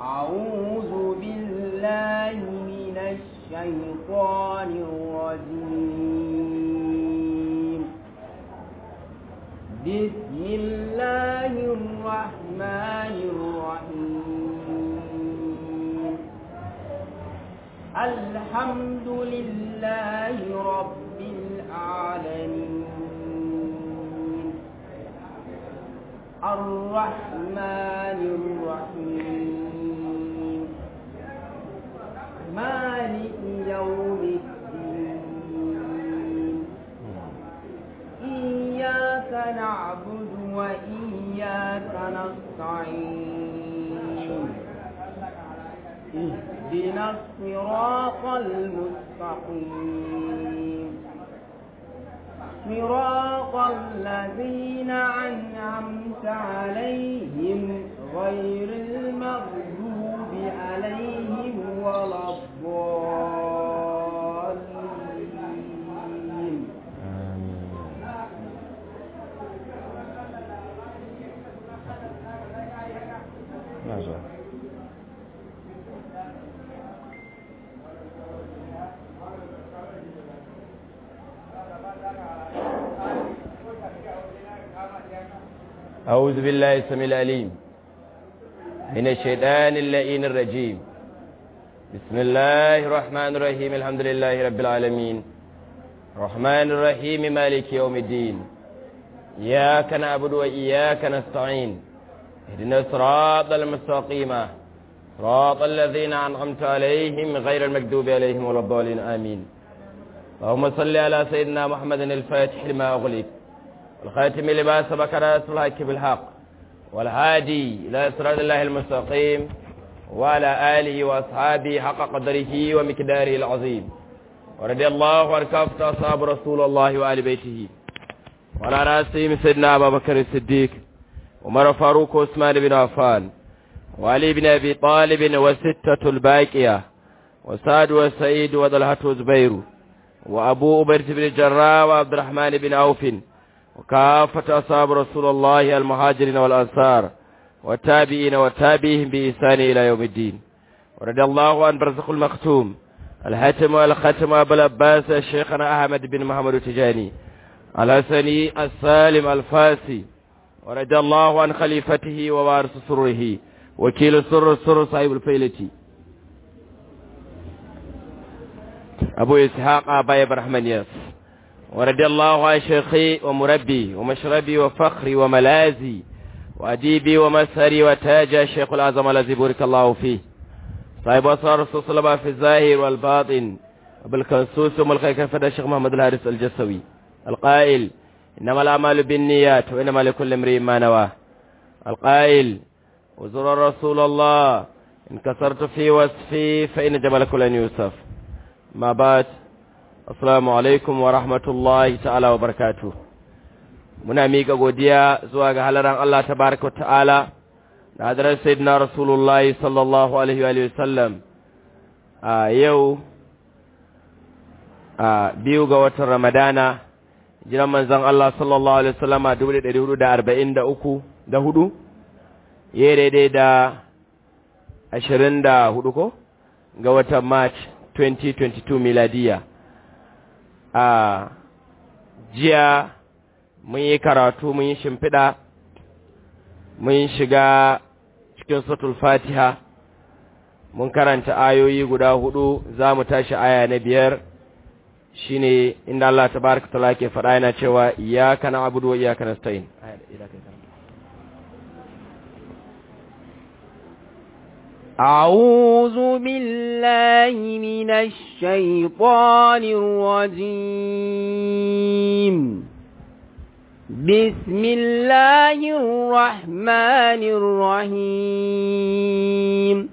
أعوذ بالله من الشيطان الرجيم بسم الله الرحمن الرحيم الحمد لله رب العالمين الرحمن الرحيم مالك يوم الدين إياك نعبد وإياك نستعين اهدنا الصراط المستقيم صراط الذين أنعمت عليهم غير المغضوب عليهم ولا الضالين أعوذ بالله السميع العليم من الشيطان اللئين الرجيم بسم الله الرحمن الرحيم الحمد لله رب العالمين الرحمن الرحيم مالك يوم الدين إياك نعبد وإياك نستعين اهدنا الصراط المستقيم صراط الذين أنعمت عليهم غير المكذوب عليهم ولا الضالين آمين اللهم صل على سيدنا محمد الفاتح لما أغلق والخاتم لما سبق راس الحق بالحق والهادي إلى صراط الله المستقيم وعلى آله وأصحابه حق قدره ومقداره العظيم ورضي الله عن كافة أصحاب رسول الله وآل بيته وعلى رأسهم سيدنا أبا بكر الصديق عمر فاروق وعثمان بن عفان وعلي بن أبي طالب وستة الباقية وسعد وسعيد وطلحة وزبير وأبو أبيرة بن الجراح وعبد الرحمن بن عوف وكافة أصحاب رسول الله المهاجرين والأنصار والتابعين والتابعين بإحسان إلى يوم الدين ورضي الله عن برزق المختوم الحاتم والختم أبو العباس شيخنا أحمد بن محمد التجاني الحسني السالم الفاسي ورضي الله عن خليفته ووارث سره وكيل سر السر صاحب الفيلة أبو إسحاق أبا إبراهيم ياس ورضي الله عن شيخي ومربي ومشربي وفخري وملازي وأديبي ومسهري وتاج الشيخ الأعظم الذي بارك الله فيه صاحب أسرار رسول صلى الله في الظاهر والباطن وبالكنسوس وملقى كفر الشيخ محمد الحارس الجسوي القائل إنما الأعمال بالنيات وإنما لكل امرئ ما نواه القائل وزر رسول الله إن كسرت في وصفي فإن جبلك لن يوسف ما بعد Assalamu alaikum wa rahmatullahi ta'ala wa barakatu. Muna miƙa godiya zuwa ga halaran Allah ta baraka ta'ala da hadarar Sayyidina Rasulullahi sallallahu Alaihi wa sallam a yau a biyu ga watan Ramadana, jiran manzan Allah sallallahu Alaihi wasallama dubu da ɗari hudu da arba'in da uku da hudu, ya daidai da ashirin da hudu ko? Ga watan March 2022 miladiya. a jiya mun yi karatu mun yi shimfiɗa mun shiga cikin satul fatiha mun karanta ayoyi guda hudu za mu tashi aya na biyar shine inda Allah tabaraka taala ke faɗa yana cewa iyyaka na'budu wa iyyaka nasta'in أعوذ بالله من الشيطان الرجيم بسم الله الرحمن الرحيم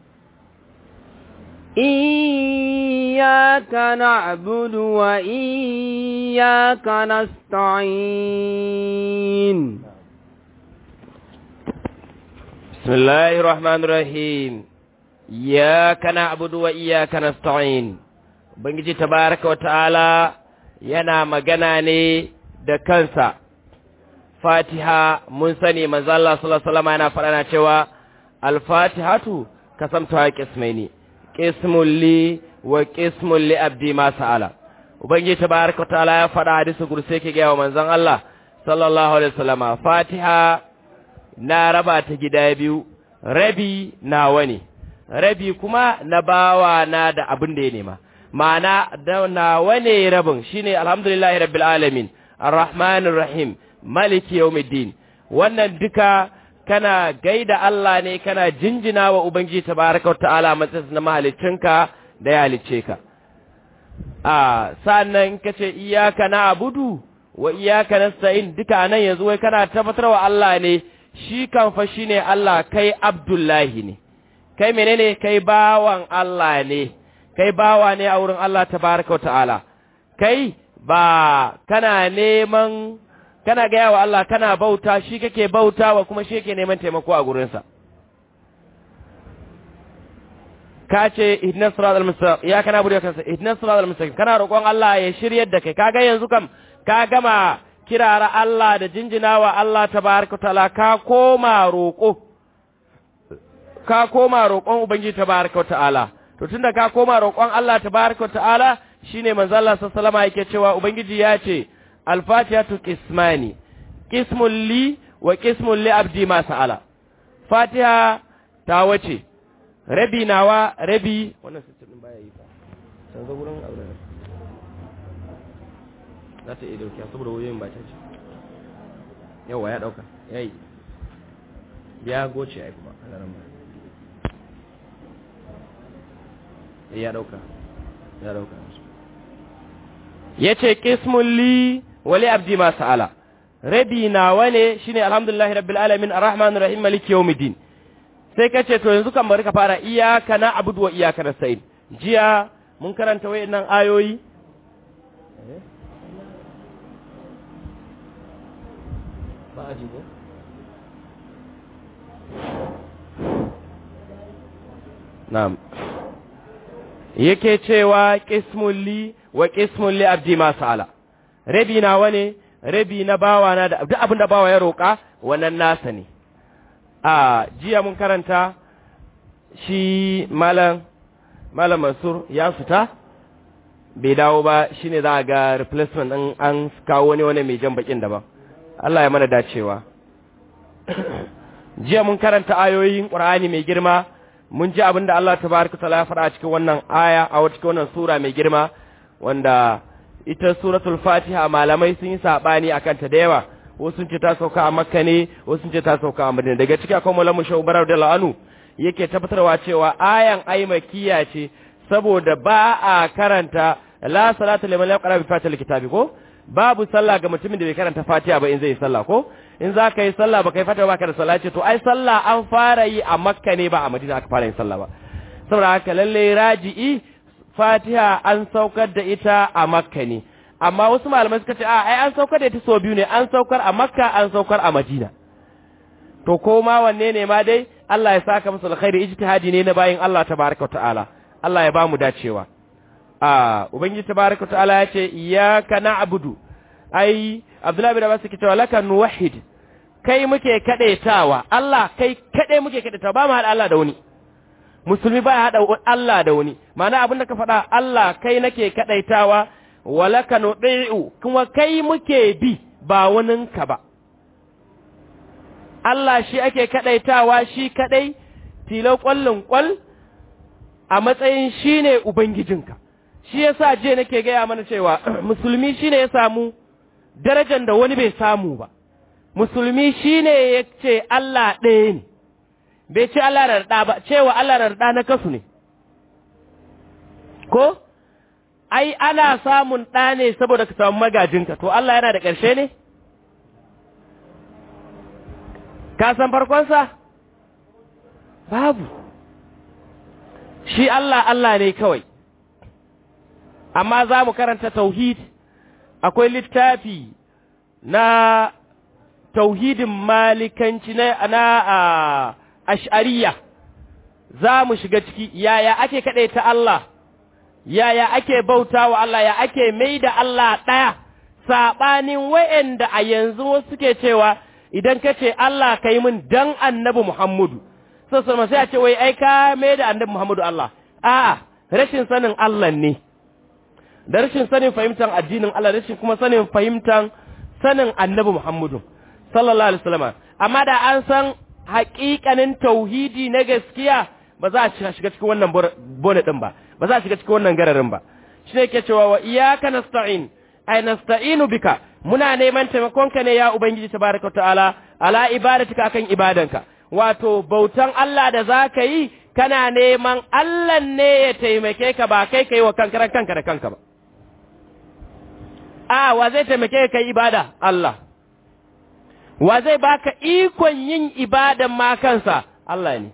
إياك نعبد وإياك نستعين بسم الله الرحمن الرحيم إياك نعبد وإياك نستعين Ubangiji tabaraka wa ta'ala yana magana ne da kansa, Fatiha mun sani manzo Allah sallallahu Alaihi wasallam yana faɗa na cewa, Al-Fatihatu kasamta qismaini qismul li wa qismul li abdi ma sa'ala ubangiji tabaraka ta'ala ya faɗa hadisi gurse ke ga manzon Allah sallallahu alaihi wasallama fatiha na raba ta gida biyu rabi nawa ne rabi kuma na bawa na da abin da ya nema ma'ana da nawa ne rabin shine alhamdulillahi rabbil alamin arrahmanir rahim maliki yawmiddin wannan duka kana gaida Allah ne kana jinjina wa ubangiji tabaraka ta'ala matsayin na mahalicinka da ya halicce ka a sannan kace iyyaka na'budu wa iyyaka nasta'in duka nan yanzu wai kana tabbatar wa Allah ne shi kan fa shine Allah kai Abdullahi ne kai menene kai bawan Allah ne kai bawa ne a wurin Allah tabaraka ta'ala kai ba kana neman kana gaya wa Allah kana bauta shi kake bautawa kuma shi yake neman taimako a gurinsa ka ce ihdinas siratal mustaqim ya kana bude kansa ihdinas siratal mustaqim kana roƙon Allah ya shiryar da kai kaga yanzu kam ka gama kirara Allah da jinjinawa Allah tabaraka taala ka koma roƙo ka koma roƙon ubangiji tabaraka taala to tunda ka koma roƙon Allah tabaraka taala shine manzo Allah sallallahu alaihi wasallam yake cewa ubangiji ya ce al-fatihatu qismani qismun li wa qismun li abdi ma sa'ala fatiha ta wace rabi nawa rabi wannan system din baya yi fa san ga gurin aure za ta iya dauki saboda wayoyin ba ta ce yawa ya dauka yayi ya goce ai kuma alaran ba ya dauka ya dauka yace qismul li wali abdi ma sa'ala rabi nawa ne shine alhamdulillahi rabbil alamin arrahmanir rahim maliki yawmiddin sai ka ce to yanzu kan bari ka fara iyaka na abudu wa iyaka na sa'id jiya mun karanta wayannan ayoyi ba a jigo na'am yake cewa qismul li wa qismul li abdi ma sa'ala rabi nawa ne rabi na bawa na da duk abin da bawa ya roka wannan nasa ne a jiya mun karanta shi malam malam mansur ya fita bai dawo ba shine za a ga replacement din an kawo wani wani mai jan bakin daban Allah ya mana dacewa jiya mun karanta ayoyin Qur'ani mai girma mun ji abin da Allah tabaraka taala ya faɗa cikin wannan aya a cikin wannan sura mai girma wanda ita suratul Fatiha malamai sun yi sabani akan ta da yawa wasu sun ce ta sauka a makka ne wasu sun ce ta sauka a madina daga ciki akwai malamu shawu barar da la'anu yake tabbatarwa cewa ayan ai makiya ce saboda ba a karanta la salata liman lam yaqra bi fatiha kitabi ko babu sallah ga mutumin da bai karanta fatiha ba in zai sallah ko in za ka yi sallah ba kai fatiha ba ka da sallah ce to ai sallah an fara yi a makka ne ba a madina aka fara yin sallah ba saboda haka lalle raji'i fatiha an saukar da ita a makka ne amma wasu malamai suka ce a ai an saukar da ita so biyu ne an saukar a makka an saukar a madina to ko ma wanne ne ma dai Allah ya saka musu alkhairi ijtihadi ne na bayin Allah tabaraka ta'ala Allah ya ba mu dacewa a ubangiji tabaraka ta'ala ya ce iyyaka na'budu ai Abdullahi bin Abbas yake cewa laka nuwahhid kai muke kadaitawa Allah kai kade muke kadaitawa ba mu hada Allah da wani musulmi ba ya hada Allah da wani ma'ana abin da ka faɗa Allah kai nake kadaitawa walaka nudi'u kuma kai muke bi ba waninka ba Allah shi ake kadaitawa shi kadai tilo kwallon kwal a matsayin shine ubangijinka shi yasa je nake gaya mana cewa musulmi shine ya samu darajar da wani bai samu ba musulmi shine ya ce Allah ɗaya ne bai ce Allah rarda ba cewa Allah rarda na kasu ne ko ai ana samun ɗa ne saboda ka samu magajinka to Allah yana da ƙarshe ne ka san farkonsa babu shi Allah Allah ne kawai amma za mu karanta tauhid akwai littafi na tauhidin malikanci na na ash'ariya za mu shiga ciki yaya ake ta Allah yaya ake bauta wa Allah ya ake mai da Allah ɗaya saɓanin wa'yanda a yanzu wasu suke cewa idan ka ce Allah ka yi min dan annabi Muhammadu sassan sai a ce wai ai ka mai da annabi Muhammadu Allah a'a rashin sanin Allah ne da rashin sanin fahimtar addinin Allah rashin kuma sanin fahimtar sanin annabi Muhammadu sallallahu alaihi wasallam amma da an san haƙiƙanin tauhidi na gaskiya ba za a shiga cikin wannan bone din ba ba za a shiga cikin wannan gararin ba shi ne ke cewa wa iyyaka nasta'in ay nasta'inu bika muna neman taimakonka ne ya ubangiji tabaraka ta'ala ala ibadatika akan ibadanka wato bautan Allah da za ka yi kana neman Allah ne ya taimake ka ba kai kai wa kanka kanka da kanka ba a wa zai taimake ka yi ibada Allah wa zai baka ikon yin ibadan ma kansa Allah ne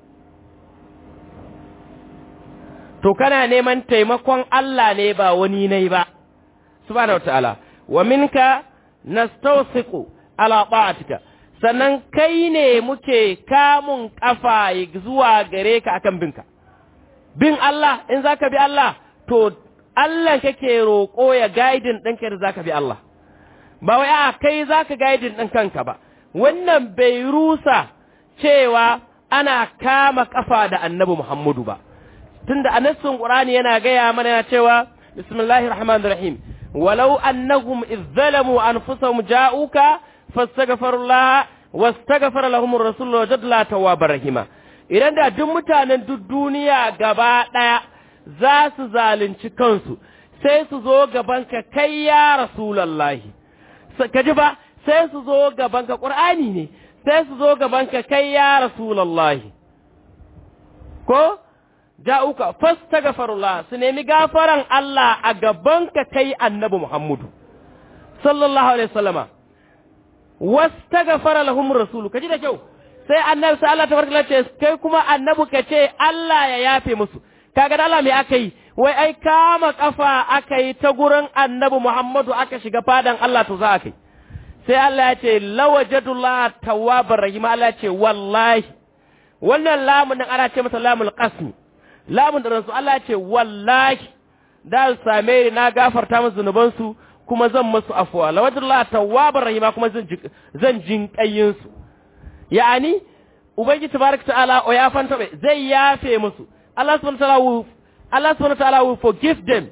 to kana neman taimakon Allah ne ba wani nai ba subhanahu wataala wa minka nastawsiqu ala ta'atika sannan kai ne muke kamun kafa zuwa gare ka akan binka bin Allah in zaka bi Allah to Allah kake roƙo ya guiding ɗinka da zaka bi Allah ba wai a kai zaka guiding ɗin kanka ba wannan bai rusa cewa ana kama kafa da annabi Muhammadu ba tunda a nassin Qur'ani yana gaya mana yana cewa bismillahir rahmanir rahim walau annahum idh zalamu anfusahum ja'uka fastaghfirullaha wastaghfara lahum ar-rasul wajadla tawwabar rahima idan da duk mutanen duk duniya gaba daya za su zalunci kansu sai su zo gaban ka kai ya rasulullahi kaji ba sai su zo gaban ka qur'ani ne sai su zo gaban ka kai ya rasulullahi ko ja'uka fastaghfirullah su nemi gafaran Allah a gaban ka kai annabi Muhammadu sallallahu alaihi wasallama wastaghfara lahum rasul kaji da kyau sai annabi sai Allah tabaraka ce kai kuma annabi ka ce Allah ya yafe musu kaga da Allah me aka yi wai ai kama kafa aka yi ta gurin annabi Muhammadu aka shiga fadan Allah to za aka yi sai Allah ya ce lawajadullah tawwabar rahim Allah ya ce wallahi wannan lamun din ana ce masa lamul qasmi lamun da rasu Allah ya ce wallahi da su same ni na gafarta musu zunubansu kuma zan masu afuwa lawajadullah tawwabar rahim kuma zan zan jin kayin su yani ubangiji tabaraka ta'ala o ya fanta zai yafe musu Allah subhanahu wa ta'ala will Allah subhanahu wa ta'ala will forgive them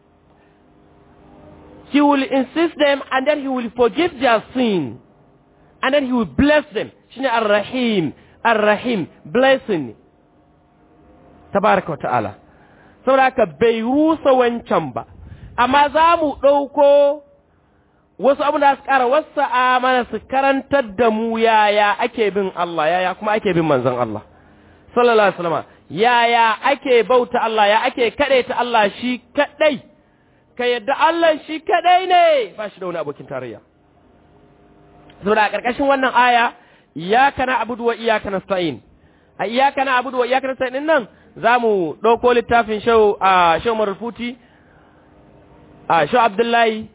He will insist them and then he will forgive their sin. And then he will bless them. Shine Ar-Rahim, Ar-Rahim, blessing. Tabaraka wa ta'ala. Saboda haka bai rusa wancan ba. Amma za mu ɗauko wasu abu da su ƙara wasu amana su karantar da mu yaya ake bin Allah, yaya kuma ake bin manzon Allah. Sallallahu Alaihi Wasallam. Yaya ake bauta Allah, ya ake kaɗai ta Allah shi kaɗai. ka yadda Allah shi kadai ne ba shi da wani abokin tarayya. Saboda a ƙarƙashin wannan aya, iyaka na abudu wa iyaka na sa'in. A iyaka na abudu wa iyaka na sa'in nan za mu ɗauko littafin shau a shau marufuti, a shau Abdullahi,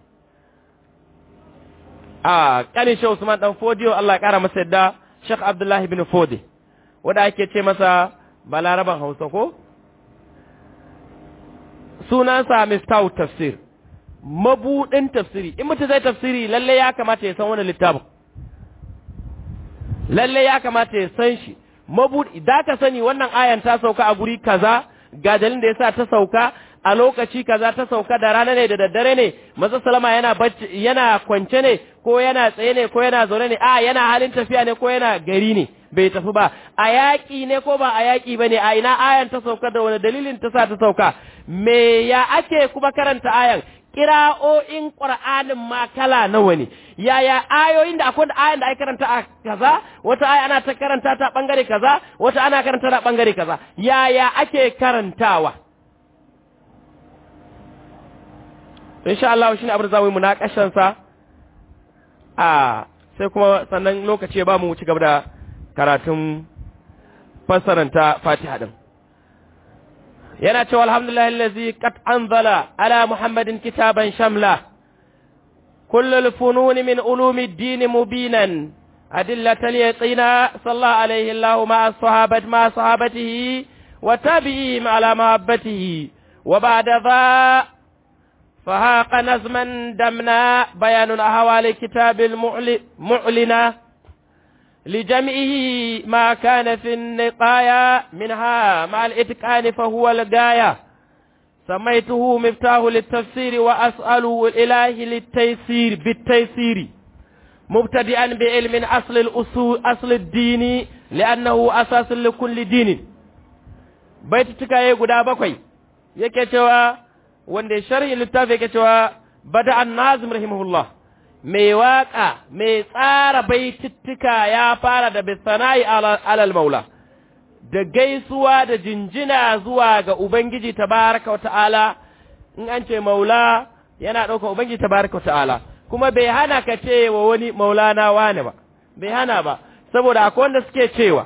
a ƙanin shau Usman ɗan Fodiyo, Allah ya ƙara masa yadda Sheikh Abdullahi bin Fodi, wanda ake ce masa balaraban Hausa ko? sunansa Miftahu tafsir mabudin tafsiri in mutum zai tafsiri lalle ya kamata ya san wannan littafin lalle ya kamata ya san shi mabudi da ka sani wannan ayan ta sauka a guri kaza ga dalilin da yasa ta sauka a lokaci kaza ta sauka da rana ne da daddare ne maza salama yana bacci yana kwance ne ko yana tsaye ne ko yana zaune ne a yana halin tafiya ne ko yana gari ne bai tafi ba a yaƙi ne ko ba a yaƙi ba ne a ina ayan ta sauka da wani dalilin ta sa ta sauka me ya ake kuma karanta ayan kira'o'in ƙur'anin ma kala nawa ne yaya ayoyin da akwai ayan da ake karanta a kaza wata aya ana ta karanta ta bangare kaza wata ana karanta ta bangare kaza yaya ake karantawa insha Allah shine abin da zamu yi munakashan sa a sai kuma sannan lokaci ba mu ci gaba da karatun fassaranta Fatiha din yana cewa alhamdulillahi allazi qad anzala ala muhammadin kitaban shamla كل الفنون من علوم الدين مبينا أدلة اليقين صلى عليه الله مع الصحابة مع صحابته وتابعيهم على محبته وبعد ذا فهاق نظما دمنا بيان أهوال كتاب المعلنة لجمعه ما كان في النقايا منها مع الإتقان فهو الغاية سميته مفتاح للتفسير وأسأل الإله للتيسير بالتيسير مبتدئا بعلم أصل الأصول أصل الدين لأنه أساس لكل دين بيت تكاية قدا بكوي yake cewa wanda sharhi littafi yake cewa bada an-nazim rahimahullah mai waka mai tsara baitittuka ya fara da bisana'i alal maula da gaisuwa da jinjina zuwa ga ubangiji tabaraka wata'ala in an ce maula yana ɗauka ubangiji tabaraka wata'ala kuma bai hana ka ce wa wani maulana wane ba bai hana ba saboda akwai wanda suke cewa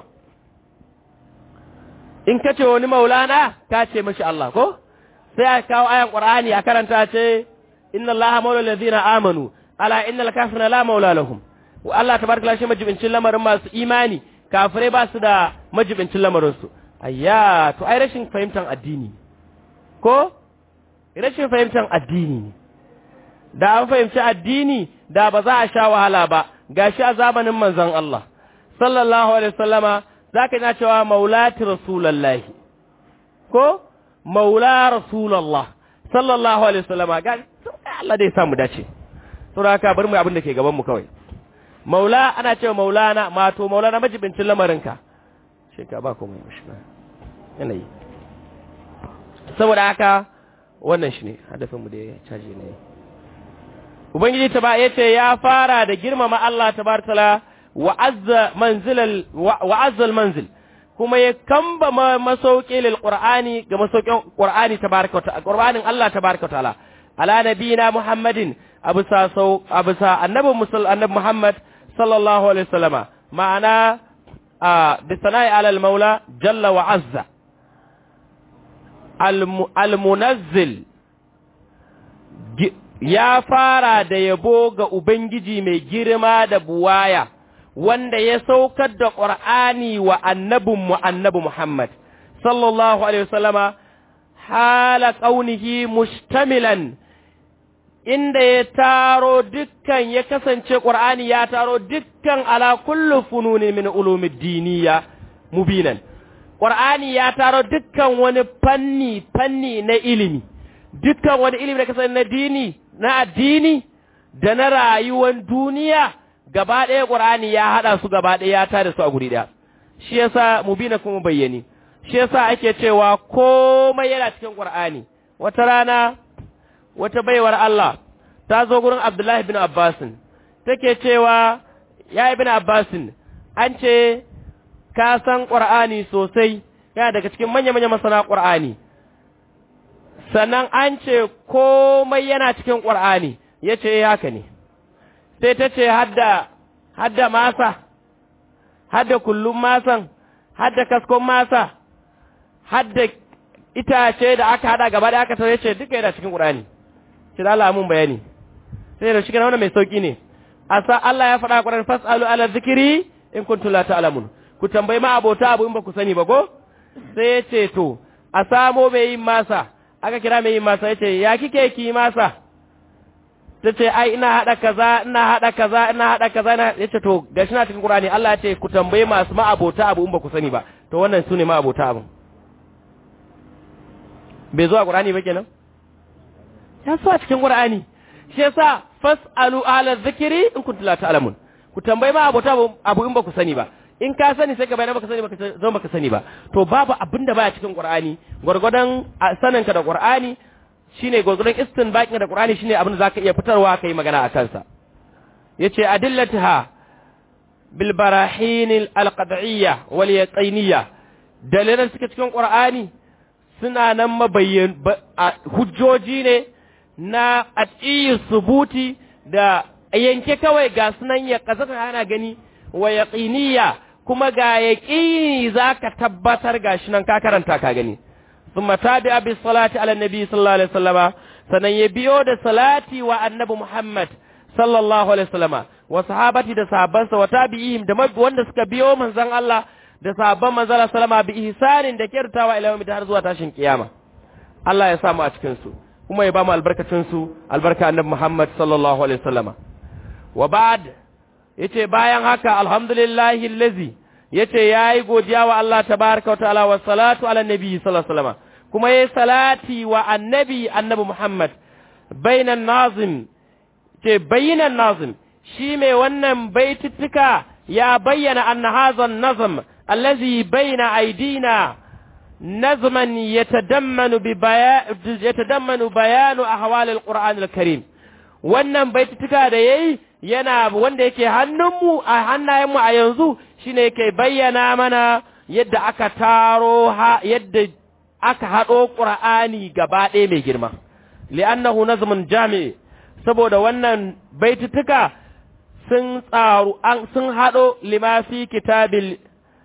in ka ce wani maulana ka ce mashi Allah ko sai a kawo ayan qur'ani a karanta ce inna allaha maula allazina amanu ala innal kafirina la maula lahum wa Allah tabaraka la shi majibincin lamarin masu imani kafirai ba su da majibincin lamarin su ayya to ai rashin fahimtar addini ko rashin fahimtar addini ne da an fahimci addini da ba za a sha wahala ba gashi a zamanin manzon Allah sallallahu alaihi wasallama zaka ina cewa maulati rasulullahi ko maula rasulullah sallallahu alaihi wasallama ga Allah dai samu dace saboda haka bar mu abin da ke gaban mu kawai maula ana cewa maulana mato maulana majibincin lamarinka shi ka ba komai mushna yanayi saboda haka wannan shi ne hadafin mu da ya caji ne ubangiji ta ba yace ya fara da girmama Allah tabaraka wa azza manzilal wa azza manzil kuma ya kamba masauki lil qur'ani ga masaukin qur'ani tabaraka wa qur'anin Allah tabaraka wa ta'ala ala nabiyina muhammadin abusa sau abusa annabi musul annabi muhammad sallallahu alaihi wasallama ma'ana a bisana'i ala al-maula jalla wa azza al-munazzil ya fara da yabo ga ubangiji mai girma da buwaya wanda ya saukar da ƙur'ani wa annabinmu annabi Muhammad sallallahu alaihi wasallama hala kaunihi mustamilan inda ya taro dukkan ya kasance Qur'ani ya taro dukkan ala kullu fununi min ulumid diniya mubinan Qur'ani ya taro dukkan wani fanni fanni na ilimi dukkan wani ilimi da kasance na dini na addini da na rayuwar duniya gaba ɗaya Qur'ani ya hada su gaba ɗaya ya tare su a guri ɗaya shi yasa mubina kuma bayyani shi yasa ake cewa komai yana cikin Qur'ani wata rana wata baiwar Allah ta zo gurin Abdullahi bin Abbasin take cewa ya ibn Abbasin an ce ka san Qur'ani sosai yana daga cikin manya-manya masana Qur'ani sannan an ce komai yana cikin Qur'ani yace haka ne sai ta ce hadda hadda masa hadda kullum masan hadda kaskon masa hadda itace da aka hada gaba da aka tare ce duka yana cikin Qur'ani sai Allah mun bayani sai da shi kana wannan mai sauki ne asa Allah ya faɗa Qur'ani fasalu ala zikri in kuntum la ta'lamun ku tambayi ma abota abu in ba ku sani ba ko sai ya ce to a samo mai yin masa aka kira mai yin masa ya ce ya kike ki masa ta ce ai ina haɗa kaza ina haɗa kaza ina haɗa kaza ina ya ce to gashi na cikin Qur'ani Allah ya ce ku tambayi masu ma abota abu in ba ku sani ba to wannan su ne ma abota abu bai zo a Qur'ani ba kenan ya so a cikin Qur'ani shi yasa fasalu ala zikri in kuntum la ta'lamun ku tambayi ma abota abu in ba ku sani ba in ka sani sai ka bayyana baka sani baka zo baka sani ba to babu abin da baya cikin Qur'ani gurgurdan saninka da Qur'ani shine gurgurdan istinbaqin da Qur'ani shine abin da zaka iya fitarwa kai magana a kansa yace adillataha bil barahin al qad'iyya wal yaqiniyya dalilan suke cikin Qur'ani suna nan mabayyan hujjoji ne na atiyi subuti da yanke kawai ga sunan ya kazaka ana gani wa yaqiniya kuma ga yaqini zaka tabbatar gashi nan ka karanta ka gani thumma tabi'a bis salati ala nabi sallallahu alaihi wasallama sanan ya biyo da salati wa annabi Muhammad sallallahu alaihi wasallama wa sahabati da sahabbansa wa tabi'ihim da wanda suka biyo manzon Allah da sahabban manzon Allah sallama bi ihsanin da kirtawa ila yawmi har zuwa tashin kiyama Allah ya samu a cikin su kuma ya ba mu albarkacin su albarka annabi Muhammad sallallahu alaihi wasallama wa ba'd yace bayan haka alhamdulillahi allazi yace yayi godiya wa Allah tabaaraka wa ta'ala wa salatu ala nabi sallallahu alaihi wasallam kuma yayi salati wa annabi annabi Muhammad bainan nazim ce bainan nazim shi mai wannan baitittuka ya bayyana anna hadha an-nazm allazi baina aidina nazman yatadammanu bi bayan yatadammanu bayanu ahwal al-Qur'an al-Karim wannan baitittuka da yayi yana wanda yake hannunmu a hannayenmu a yanzu shine yake bayyana mana yadda aka taro ha yadda aka haɗo ƙur'ani gaba ɗaya mai girma li'annahu nazmun jami'i saboda wannan baitutuka sun tsaru an sun haɗo lima fi kitabil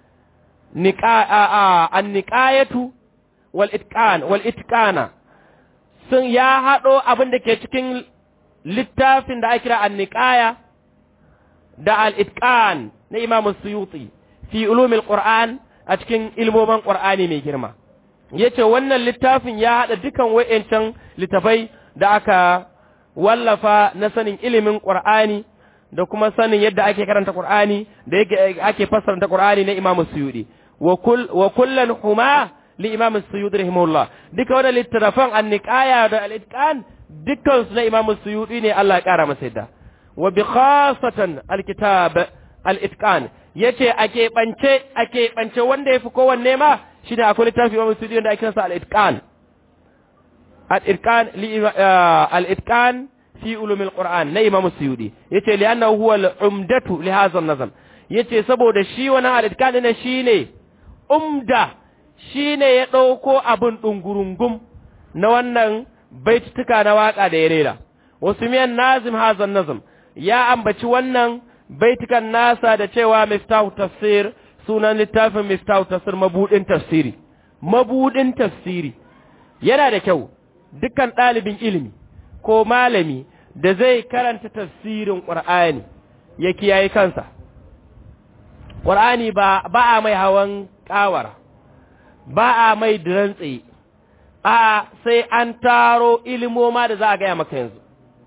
an-niqayatu wal itqan wal itqana sun ya haɗo abin da ke cikin littafin da ake kira an-niqaya da al-itqan na Imam Suyuti fi ulumil Qur'an a cikin ilmomin Qur'ani mai girma yace wannan littafin ya hada dukan wayancan littafai da aka wallafa na sanin ilimin Qur'ani da kuma sanin yadda ake karanta Qur'ani da yake ake fassara Qur'ani na Imam Suyuti wa kull wa kullan huma li Imam Suyuti rahimahullah duka wannan littafan an-niqaya da al-itqan dukkan su na Imam Suyuti ne Allah ya kara masa yadda wa bi khasatan al-kitab al-itqan yace a keɓance a keɓance wanda yafi kowanne ma shine akwai littafi Imam Suyuti wanda ake sa al-itqan al-itqan li al-itqan fi ulum al-Qur'an na Imam Suyuti yace li annahu huwa al-umdatu li hadha an-nazm yace saboda shi wannan al-itqan ne shine umda shine ya dauko abun dungurungum na wannan baitutuka na waka da ya rera wasu miyan nazim hadha an-nazm ya ambaci wannan baitukan nasa da cewa miftahu tafsir sunan littafin miftahu tafsir mabudin tafsiri mabudin tafsiri yana da kyau dukkan ɗalibin ilimi ko malami da zai karanta tafsirin ƙur'ani ya kiyaye kansa ƙur'ani ba ba a mai hawan ƙawara ba a mai dirantse a sai an taro ilimoma da za a gaya maka yanzu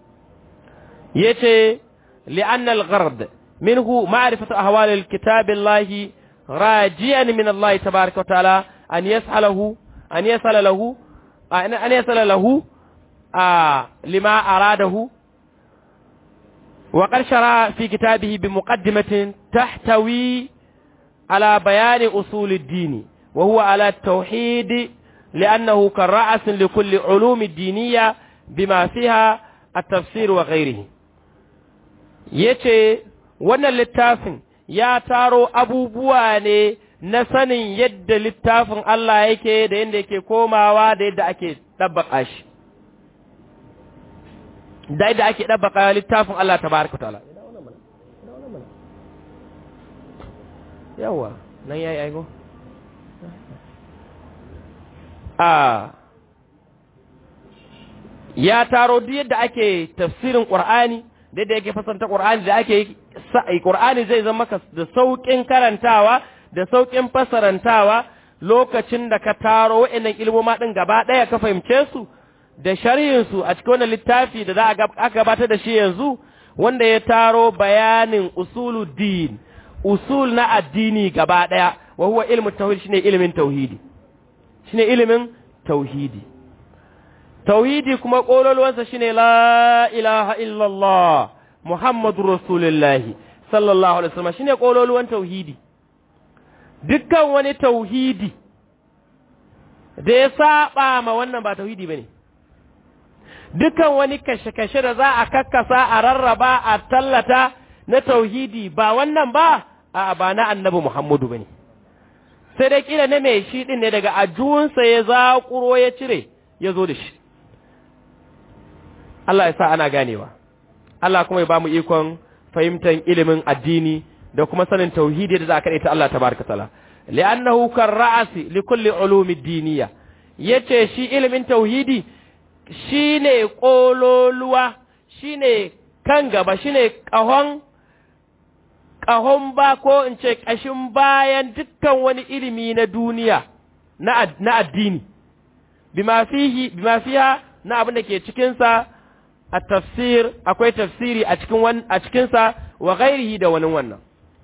yace لأن الغرض منه معرفة أهوال الكتاب الله راجيا من الله تبارك وتعالى أن يسأله أن يسأل له أن يسأل له آه لما أراده وقد شرع في كتابه بمقدمة تحتوي على بيان أصول الدين وهو على التوحيد لأنه كالرأس لكل علوم الدينية بما فيها التفسير وغيره yace wannan littafin ya taro abubuwa ne na sanin yadda littafin Allah yake da yadda yake komawa da yadda ake ɗabbaƙa shi da yadda ake ɗabbaƙa littafin Allah ta baraka ta'ala yawa nan ya yi aigo a ya taro duk yadda ake tafsirin ƙur'ani da yadda yake fasanta ƙur'ani da ake yi ƙur'ani zai zama maka da sauƙin karantawa da sauƙin fasarantawa lokacin da ka taro wa'annan ilmoma ɗin gaba ɗaya ka fahimce su da sharhinsu a cikin wannan littafi da za a gabatar da shi yanzu wanda ya taro bayanin usuluddin usul na addini gaba ɗaya wa huwa ilmu tauhid shine ilimin tauhidi shine ilimin tauhidi tauhidi kuma kololuwansa shine la ilaha illallah muhammadur rasulullahi sallallahu alaihi wasallam shine kololuwan tauhidi dukkan wani tauhidi da ya saba ma wannan ba tauhidi bane dukkan wani kashe-kashe da za a kakkasa a rarraba a tallata na tauhidi ba wannan ba a ba na annabi Muhammadu bane sai dai kila na mai shi din ne daga ajuwansa ya zaƙuro ya cire ya zo da shi Allah ya sa ana ganewa Allah kuma ya ba mu ikon fahimtar ilimin addini da kuma sanin tauhidi da za a ta Allah tabaraka taala li'annahu kan ra'asi li kulli ulumi diniya yace shi ilimin tauhidi shine kololuwa shine kan gaba shine kahon kahon ba ko in ce kashin bayan dukkan wani ilimi na duniya na na addini bima fihi bima fiha na abin da ke cikin sa a tafsir akwai tafsiri a cikin a cikin sa wa ghairihi da wani wannan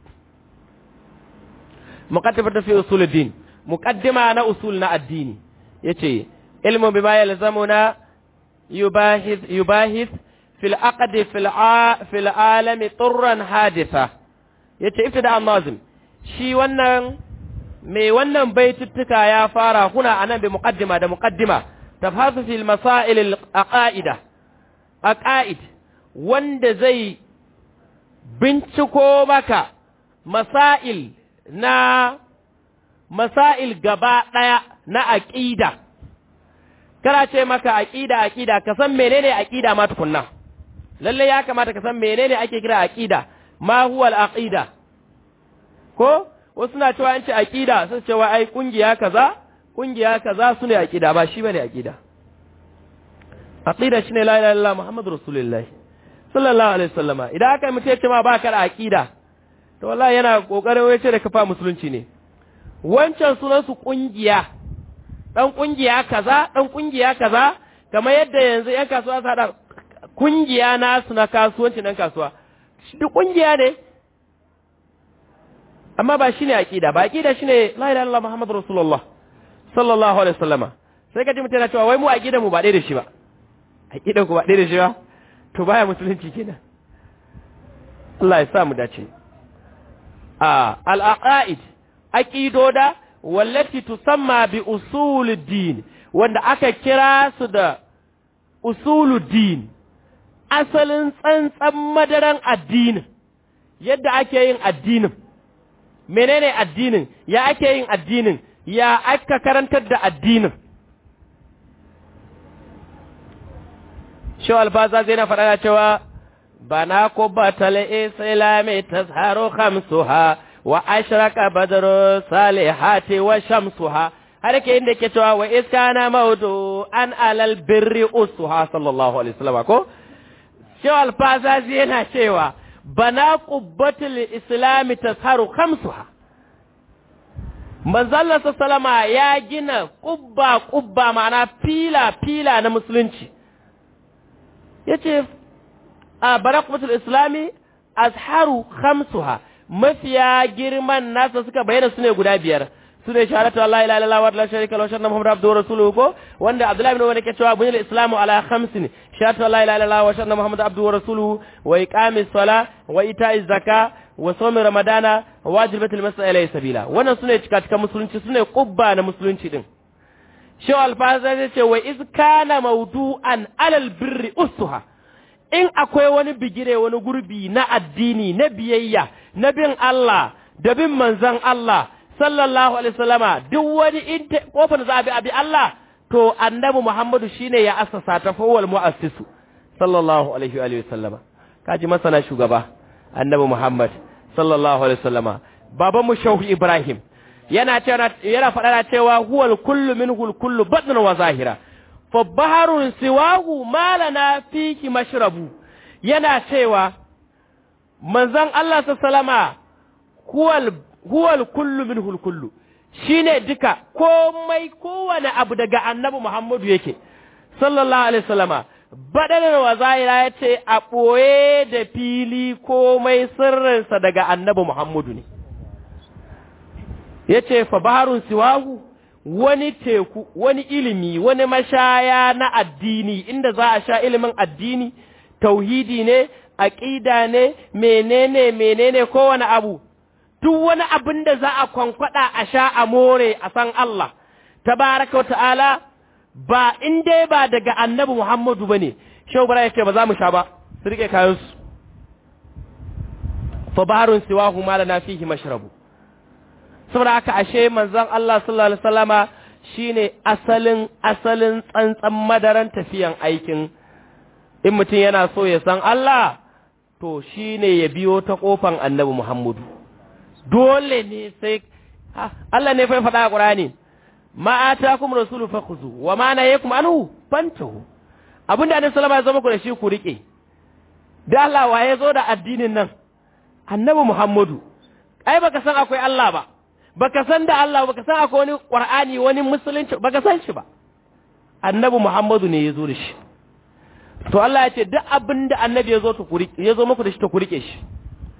muqaddimatu fi usuluddin muqaddima na usul na addini yace ilmu bima yalzamuna yubahith yubahith fil aqd fil fil alami turran haditha yace ibtida an-nazim shi wannan mai wannan baituttuka ya fara kuna anan bi muqaddima da muqaddima tafhasu fil masail al aqaida aqaid wanda zai binciko maka masail na masail gaba daya na aqida kana ce maka aqida aqida ka san menene aqida ma tukunna lalle ya kamata ka san menene ake kira aqida ma huwa al aqida ko wasu na cewa an ce aqida sun cewa ai kungiya kaza kungiya kaza sune aqida ba shi bane aqida aqida shine la ilaha illallah muhammadur rasulullah sallallahu alaihi wasallama idan aka mutu ce ma baka da aqida to wallahi yana kokarin wai ce da kafa musulunci ne wancan sunan su kungiya dan kungiya kaza dan kungiya kaza kamar yadda yanzu yan kasuwa su hada kungiya nasu na kasuwanci nan kasuwa duk kungiya ne amma ba shine aqida ba aqida shine la ilaha illallah muhammadur rasulullah sallallahu alaihi wasallama sai ka ji mutum yana cewa wai mu aqida mu ba ɗaya da shi ba aqida ku ba ɗaya da shi ba to baya musulunci kenan Allah ya sa mu dace a al aqaid aqidoda wallati tusamma bi usuluddin wanda aka kira su da usuluddin asalin tsantsan madaran addinin yadda ake yin addinin menene addinin ya ake yin addinin ya aka karantar da addinin Shawal alfaza zai na faɗa cewa bana ko batale islami tazharu khamsuha wa ashraka badru salihati wa shamsuha har ke inda ke cewa wa iskana maudu an alal birri usuha sallallahu alaihi wasallam ko Shawal alfaza zai na cewa bana qubbatul islami tazharu khamsuha manzalla sallama ya gina kubba kubba ma'ana fila fila na musulunci yace a barakmatul islami azharu khamsuha mafiya girman nasa suka bayyana sune guda biyar sune shahadatu la ilaha illallah wa la sharika lahu shanna muhammadur abduhu rasuluhu ko wanda abdullahi ibn umar yake cewa bunil islamu ala khamsin shahadatu la ilaha illallah wa shanna muhammadur abduhu rasuluhu wa iqamis sala wa ita'iz zaka wa sawmi ramadana wa wajibatul mas'a ilayhi sabila wannan sune cika cika musulunci sune qubba na musulunci din Shehu Alfaza zai ce wa iz kana mawdu'an alal birri usuha in akwai wani bigire wani gurbi na addini na biyayya na bin Allah da bin manzon Allah sallallahu alaihi wasallama duk wani in kofar za a bi abi Allah to annabi Muhammadu shine ya assasa ta fawwal muassisu sallallahu alaihi wa sallama kaji masana shugaba annabi Muhammad sallallahu alaihi wasallama baban mu Shehu Ibrahim yana cewa yana faɗa cewa huwal kullu minhu kullu batnan wa zahira fa baharun siwahu malana fiki mashrabu yana cewa manzon Allah sallama huwal huwal kullu minhu kullu shine duka komai kowane abu daga annabi Muhammadu yake sallallahu alaihi wasallama badanar wa zahira yace a boye da fili komai sirrinsa daga annabi Muhammadu ne ya ce fa baharun siwahu wani teku wani ilimi wani mashaya na addini inda za a sha ilimin addini tauhidi ne aqida ne menene menene kowane abu duk wani abin da za a kwankwada a sha a more a san Allah tabaraka ta'ala ba in dai ba daga annabi Muhammadu bane shehu bara yake ba za mu sha ba su rike kayan su fa baharun siwahu ma lana fihi mashrabu saboda haka ashe manzon Allah sallallahu alaihi wasallama shine asalin asalin tsantsan madaran tafiyan aikin in mutum yana so ya san Allah to shine ya biyo ta kofan Annabi Muhammadu dole ne sai Allah ne fa faɗa a Qur'ani ma atakum rasulu fakhuzu wa ma nahayakum anhu fantahu abinda Annabi sallallahu alaihi wasallam ya zama ku da shi ku rike da Allah wa ya zo da addinin nan Annabi Muhammadu ai baka san akwai Allah ba baka san da Allah baka san akwai wani Qur'ani wani musulunci baka san shi ba Annabi Muhammadu ne ya zo da shi to Allah ya ce duk abin da Annabi ya zo ta kuri ya zo muku da shi ta kurike shi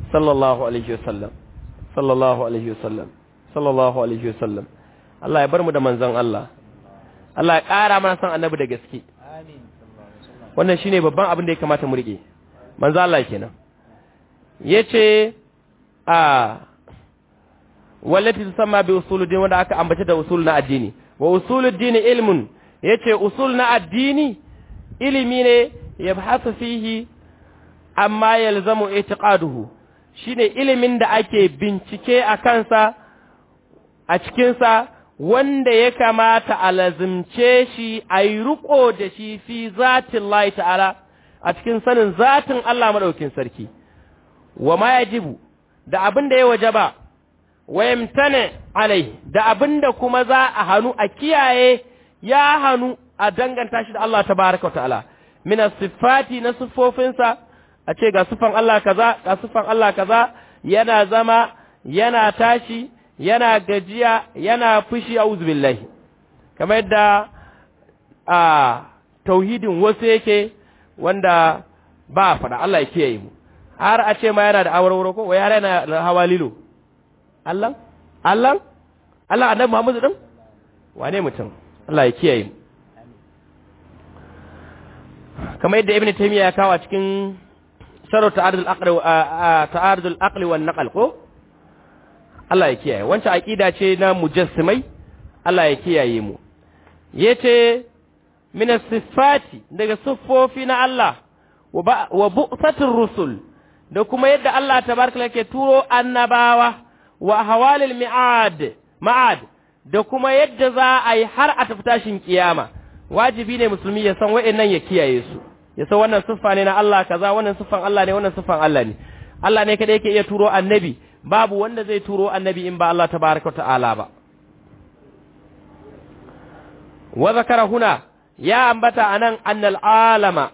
sallallahu alaihi wasallam sallallahu alaihi wasallam sallallahu alaihi wasallam Allah ya bar mu da manzon Allah Allah ya ƙara mana san annabi da gaske wannan shine babban abin da ya kamata mu rike manzo Allah kenan yace a wallati tusamma bi usuluddin wanda aka ambace da usul na addini wa usuluddin ilmun yace usul na addini ilimi ne yabhasu fihi amma yalzamu i'tiqaduhu shine ilimin da ake bincike a kansa a cikinsa wanda ya kamata a lazimce shi a yi riko da shi fi zatin Allah ta'ala a cikin sanin zatin Allah maɗaukin sarki wa ma yajibu da abin da ya wajaba wa yamtane alai da abin da kuma za a hannu a kiyaye ya hannu a danganta shi da Allah tabaraka ta'ala min sifati na siffofinsa a ce ga sifan Allah kaza ga sifan Allah kaza yana zama yana tashi yana gajiya yana fushi auzu billahi kamar yadda a tauhidin wasu yake wanda ba a faɗa Allah ya kiyaye mu har a ce ma yana da awarwaro ko wai har yana da hawa lilo Allah Allah Allah annabi Muhammadu din wane mutum Allah ya kiyaye mu kamar yadda Ibn Taymiyyah ya kawo a cikin sharar ta'arudul aqli ta'arudul aqli wan naqal ko Allah ya kiyaye wancan aqida ce na mujassimai Allah ya kiyaye mu yace min sifati daga siffofi na Allah wa bu'satir rusul da kuma yadda Allah tabaraka yake turo annabawa wa hawalil mi'ad ma'ad da kuma yadda za a yi har a tafi tashin kiyama wajibi ne musulmi ya san wa'annan ya kiyaye su ya san wannan siffa ne na Allah kaza wannan siffan Allah ne wannan siffan Allah ne Allah ne kada yake iya turo annabi babu wanda zai turo annabi in ba Allah tabaraka ta'ala ba wa zakara huna ya ambata anan annal alama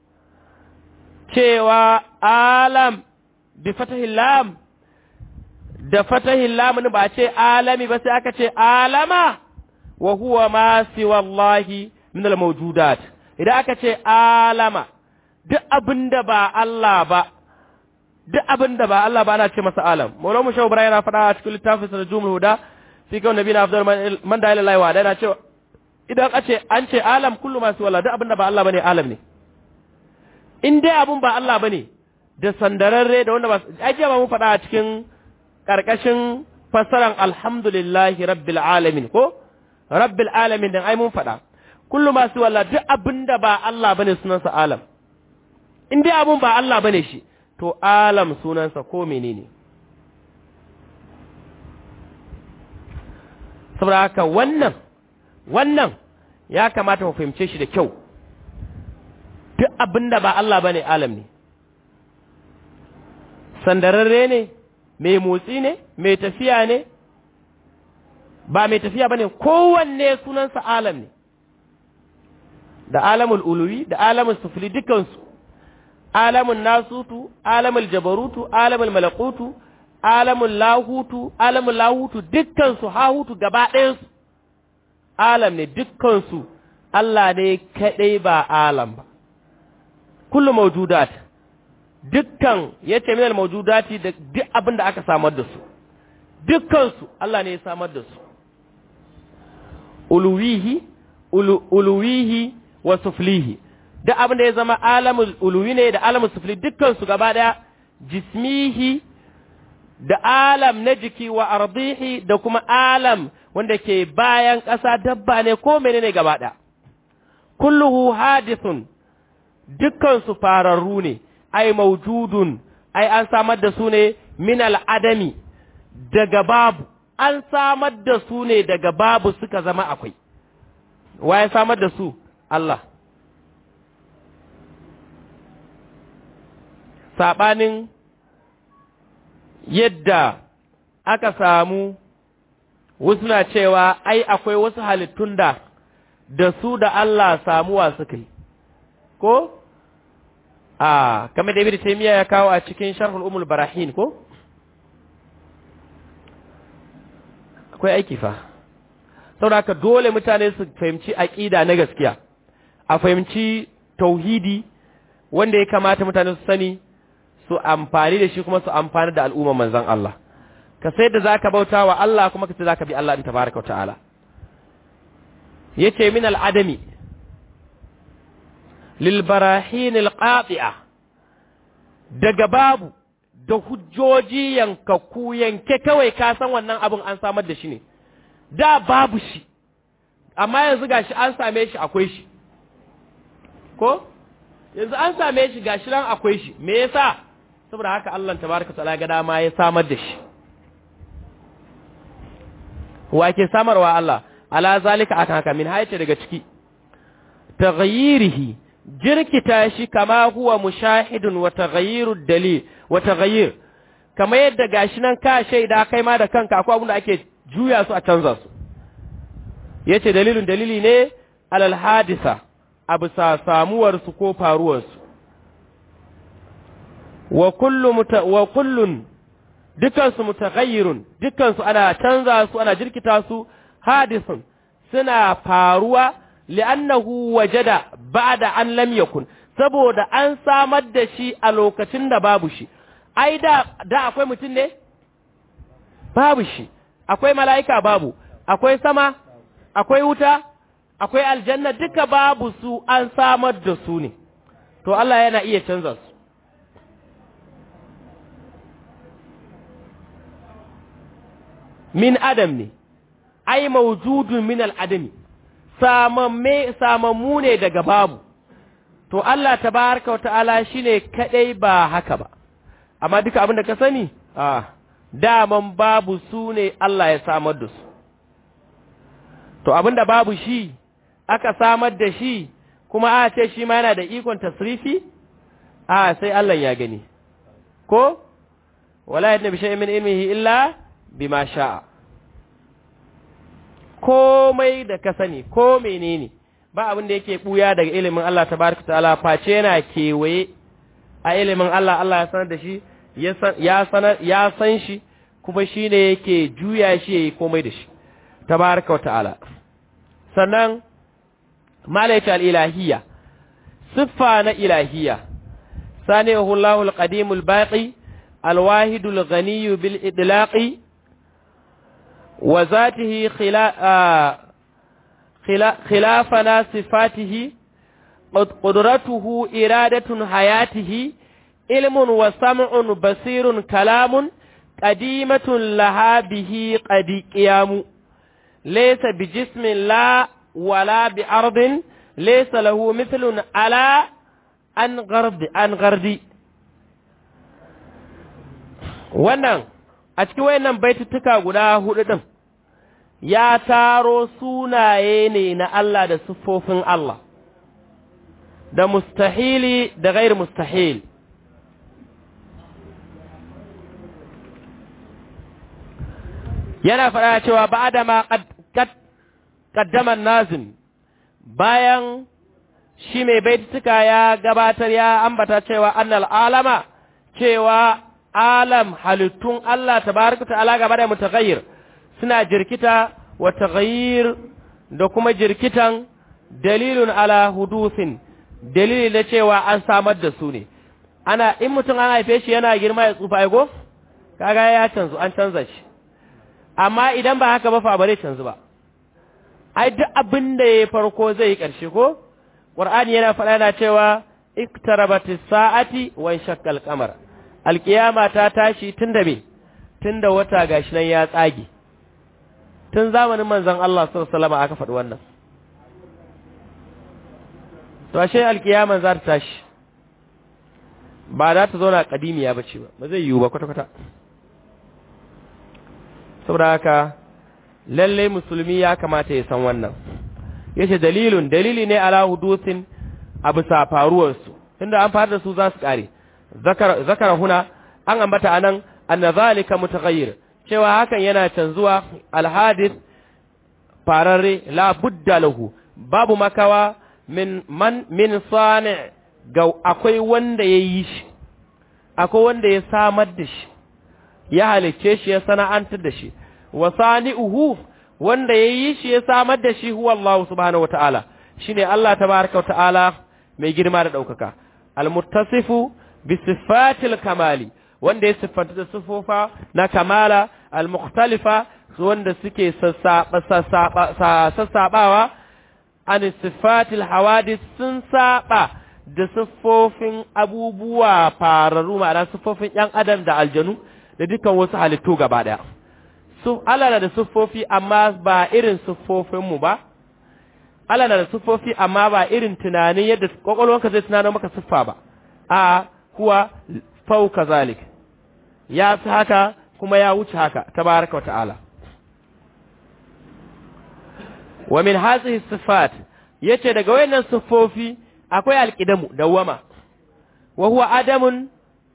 cewa alam bi fatahil lam da fatahil lam ba ce alami ba sai aka ce alama wa huwa ma siwa Allah min al mawjudat idan aka ce alama duk abinda ba Allah ba duk abin da ba Allah ba ana ce masa alam maulan mu shawu yana faɗa a cikin littafin sa jumul huda fi kawai nabi na afdal man da ilahi wa yana cewa idan a ce an ce alam kullu masu wala duk abin da ba Allah bane alam ne in dai abin ba Allah bane da sandararre da wanda ba ajiya ba mu faɗa a cikin karkashin fassaran alhamdulillahi rabbil alamin ko rabbil alamin din ai mun faɗa kullu masu wala duk abin da ba Allah bane sunansa alam in dai abin ba Allah bane shi to alam sunansa ko menene saboda haka wannan wannan ya kamata mu fahimce shi da kyau duk abinda ba Allah bane alam ne sandararre ne mai motsi ne mai tafiya ne ba mai tafiya bane kowanne sunansa alam ne da alamul uluwi da alamul sufli dukansu alamun nasutu alamul jabarutu alamul malakutu alamul lahutu alamul lahutu dukkansu hahutu gaba ɗayansu alam ne dukkansu Allah ne kaɗai ba alam ba kullu mawjudat dukkan yace minal mawjudati da duk abin da aka samar da su dukkansu Allah ne ya samar da su uluwihi uluwihi wa suflihi duk abin da ya zama alamul uluwi ne da alamul sufli dukkan su gaba daya jismihi da alam na jiki wa ardihi da kuma alam wanda ke bayan ƙasa dabba ne ko menene gaba daya kulluhu hadithun dukkan su fararru ne ai maujudun ai an samar da su ne min al'adami daga babu an samar da su ne daga babu suka zama akwai waye samar da su Allah saɓanin yadda aka samu wasu na cewa ai akwai wasu halittun da da su da Allah samuwa suka yi ko a kamar da ibn taymiya ya kawo a cikin sharhul umul barahin ko akwai aiki fa saboda dole mutane su fahimci aqida na gaskiya a fahimci tauhidi wanda ya kamata mutane su sani su amfani da shi kuma su amfani da al'umma manzon Allah ka sai da zaka bauta wa Allah kuma ka ce zaka bi Allah din tabaraka ta'ala yace min al'adami lil barahin al daga babu da hujjoji yankakku yanke kawai ka san wannan abin an samar da shi ne da babu shi amma yanzu gashi an same shi akwai shi ko yanzu an same shi gashi nan akwai shi me yasa saboda haka Allah tabaraka ta'ala ga dama ya samar da shi wa ke samarwa Allah ala zalika akan haka min haice daga ciki taghayyirihi jirkita shi kama huwa mushahidun wa taghayyiru dalil wa taghayyir kama yadda gashi nan ka shaida kai ma da kanka akwai abin da ake juya su a canza su yace dalilin dalili ne alal hadisa abu sa samuwar su ko faruwar su wa kullu muta, wa kullun dukan su mutaghayyirun dukan su ana canza su ana jirkita su hadisun suna faruwa li'annahu wajada ba'da an lam yakun saboda an samar da shi a lokacin da babu shi ai da da akwai mutum ne babu shi akwai mala'ika babu akwai sama akwai wuta akwai aljanna duka babu su an samar da su ne to Allah yana iya canza su min adam ne ai mawjudun min al-adami samamme samammu ne daga babu to Allah tabaraka wa ta'ala shine kadai ba haka ba amma duka abin da ka sani ah daman babu su ne Allah ya samar da su to abin da babu shi aka samar da shi kuma a ce shi ma yana da ikon tasrifi a sai Allah ya gani ko wala yadda bi shay'in min ilmihi illa bima sha'a komai da ka sani ko menene ba abin da yake buya daga ilimin Allah tabaraka ta'ala face yana kewaye a ilimin Allah Allah ya sanar da shi ya sanar ya san shi kuma shine yake juya shi yayi komai da shi tabaraka wa ta'ala sannan malaika al-ilahiyya siffa na ilahiyya sanihu Allahu al-qadim al-baqi al-wahid al-ghani bil idlaqi wa zatihi khilafana sifatihi qudratuhu iradatun hayatihi ilmun wa sam'un basirun kalamun qadimatun laha bihi qadi qiyamu laysa bijismin la wala bi ardin laysa lahu mithlun ala an gard an gardi wannan a cikin wayannan baitutuka guda hudu din ya taro sunaye ne na Allah da siffofin Allah da mustahili da gair mustahil yana faɗa cewa ba da ma ƙaddaman nazim bayan shi mai baitutuka ya gabatar ya ambata cewa annal alama cewa alam halittun Allah tabaraka ta'ala gaba da mutaghayyir suna jirkita wa taghayyir da kuma jirkitan dalilun ala hudusin dalili na cewa an samar da su ne ana in mutum an haife shi yana girma ya tsufa aigo kaga ya canzu an canza shi amma idan ba haka ba fa bare canzu ba ai duk abin da ya farko zai yi ƙarshe ko qur'ani yana faɗa yana cewa iktarabatis sa'ati wa shakkal qamar alkiyama ta tashi tunda me tunda wata gashi nan ya tsage tun zamanin manzon Allah sallallahu alaihi wasallam aka faɗi wannan to ashe alkiyama za ta tashi ba za ta zauna kadimiya ba ce ba ba zai yiwu ba kwata-kwata saboda haka lalle musulmi ya kamata ya san wannan yace dalilun dalili ne ala hudusin abu sa faruwar su tunda an fara da su za su kare zakara zakara huna an ambata anan anna zalika mutaghayyir cewa hakan yana canzuwa alhadith fararre la budda lahu babu makawa min man min sani ga akwai wanda ya yi shi akwai wanda ya samar da shi ya halicce shi ya sana'antar da shi wa sani'uhu wanda ya yi shi ya samar da shi huwa Allah subhanahu wata'ala shine Allah tabaraka wata'ala mai girma da daukaka almuttasifu bi sifatil kamali wanda ya siffanta da siffofa na kamala al-mukhtalifa wanda suke sassaɓawa an sifatil hawadis sun saba da siffofin abubuwa fararru ma'ana siffofin ‘yan adam da aljanu da dukkan wasu halittu gaba ɗaya. Allah na da siffofi amma ba irin siffofinmu ba, Allah na da siffofi amma ba irin tunanin yadda ƙwaƙwalwanka zai tunanin maka siffa ba, a kuwa fauka zalik, ya fi haka kuma ya wuce haka, tabaraka wa ta'ala. wa min hazihi sifat yace daga wayannan siffofi akwai alqidamu dawama wa huwa adamun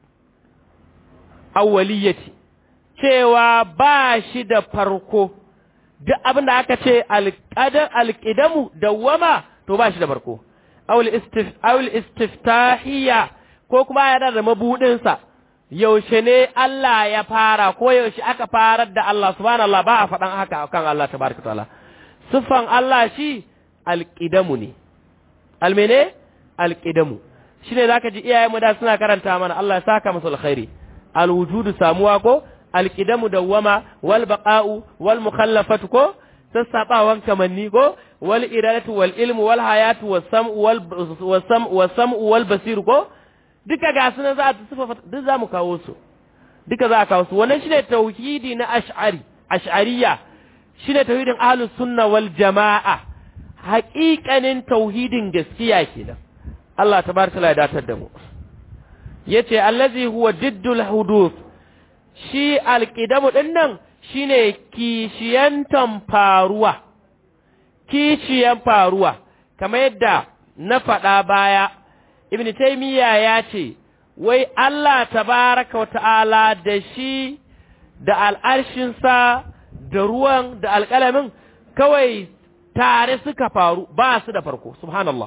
awwaliyati cewa ba shi da farko duk abin da aka ce alqadar alqidamu dawama to ba shi da farko awul istif awul istiftahiyya ko kuma yana da mabudin sa yaushe ne Allah ya fara ko yaushe aka farar da Allah subhanallah ba a faɗan haka kan Allah tabaraka ta'ala siffan Allah shi alƙidamu ne, almene alƙidamu, shi ne za ka ji iyayenmu da suna karanta mana Allah ya saka masu alkhairi, alwujudu samuwa ko, alƙidamu dawwama, wal baƙa'u, wal mukhallafatu ko, sassaɓawan kamanni ko, wal iradatu wal ilmu wal hayatu wal sam'u wal basiru ko, duka ga su za a siffa duk za mu kawo su, duka za a kawo su, wannan shi ne tauhidi na ash'ari, ash'ariya, shi ne tauhidin ahlus sunna wal jama'a haƙiƙanin tauhidin gaskiya kenan Allah tabaraka ya datar da mu yace allazi huwa diddul huduth shi alqidamu din nan shine kishiyantan faruwa kishiyan faruwa kamar yadda na faɗa baya ibn taymiya ya ce wai Allah tabaraka wa ta'ala da shi da al'arshinsa da ruwan da alƙalamin kawai tare suka faru ba su da farko subhanallah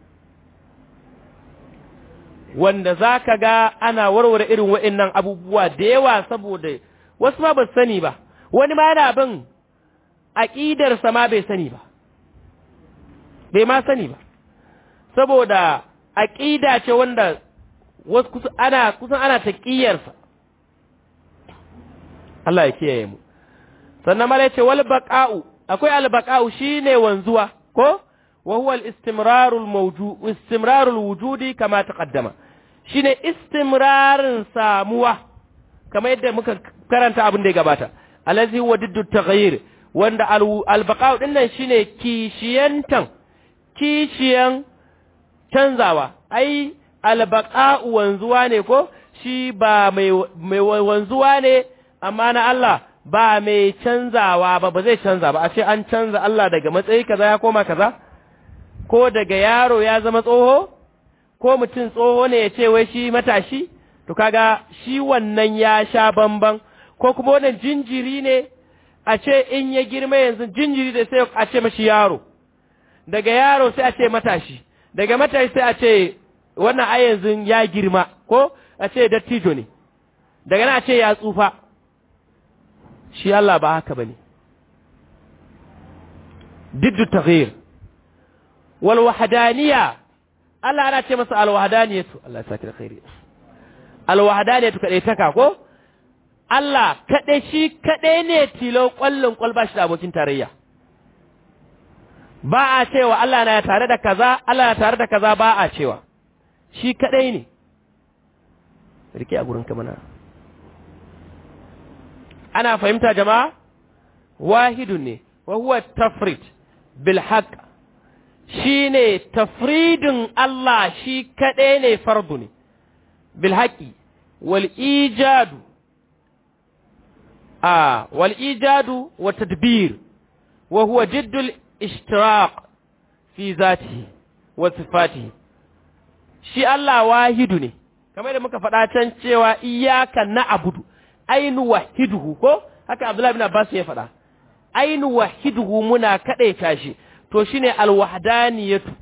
wanda za ka ga ana warware irin wa'innan abubuwa da yawa saboda wasu ma ba sani ba wani ma yana bin aƙidarsa ma bai sani ba bai ma sani ba saboda aƙida ce wanda wasu ana kusan ana taƙiyarsa Allah ya kiyaye mu sannan mala ce wal baqa'u akwai al baqa'u shine wanzuwa ko wa huwa al istimrarul mawjud istimrarul wujudi kama taqaddama shine istimrarin samuwa kama yadda muka karanta abin da ya gabata alazi huwa diddu taghayyir wanda al baqa'u din nan shine kishiyantan kishiyan canzawa ai al baqa'u wanzuwa ne ko shi ba mai mai wanzuwa ne amma na Allah ba mai canzawa ba ba zai canza ba a ce an canza Allah daga matsayi kaza ya koma kaza ko daga yaro ya zama tsoho ko mutum tsoho ne ya ce wai shi matashi to kaga shi wannan ya sha bamban ko kuma wannan jinjiri ne a ce in ya girma yanzu jinjiri da sai a ce mashi yaro daga yaro sai a ce matashi daga matashi sai a ce wannan a yanzu ya girma ko a ce dattijo ne daga nan a ce ya tsufa shi Allah ba haka bane diddu taghyir wal wahdaniya Allah ana ce masa al wahdaniyatu Allah ya saki da khairi al wahdaniyatu kadai taka ko Allah kadai shi kadai ne tilo kwallon kwalba shi da abokin tarayya ba a cewa Allah na tare da kaza Allah na tare da kaza ba a cewa shi kadai ne rike a gurin kamana ana fahimta jama'a wahidun ne wa huwa tafrid bil haqq shine tafridin Allah shi kadai ne fardu ne bil haqqi wal ijadu a wal ijadu wa tadbir wa huwa jiddul ishtiraq fi zatihi wa sifatihi shi Allah wahidu ne kamar da muka faɗa can cewa iyyaka na'budu ainu wahiduhu ko haka Abdullahi bin Abbas ya faɗa ainu wahiduhu muna kadaita shi to shine alwahdaniyatu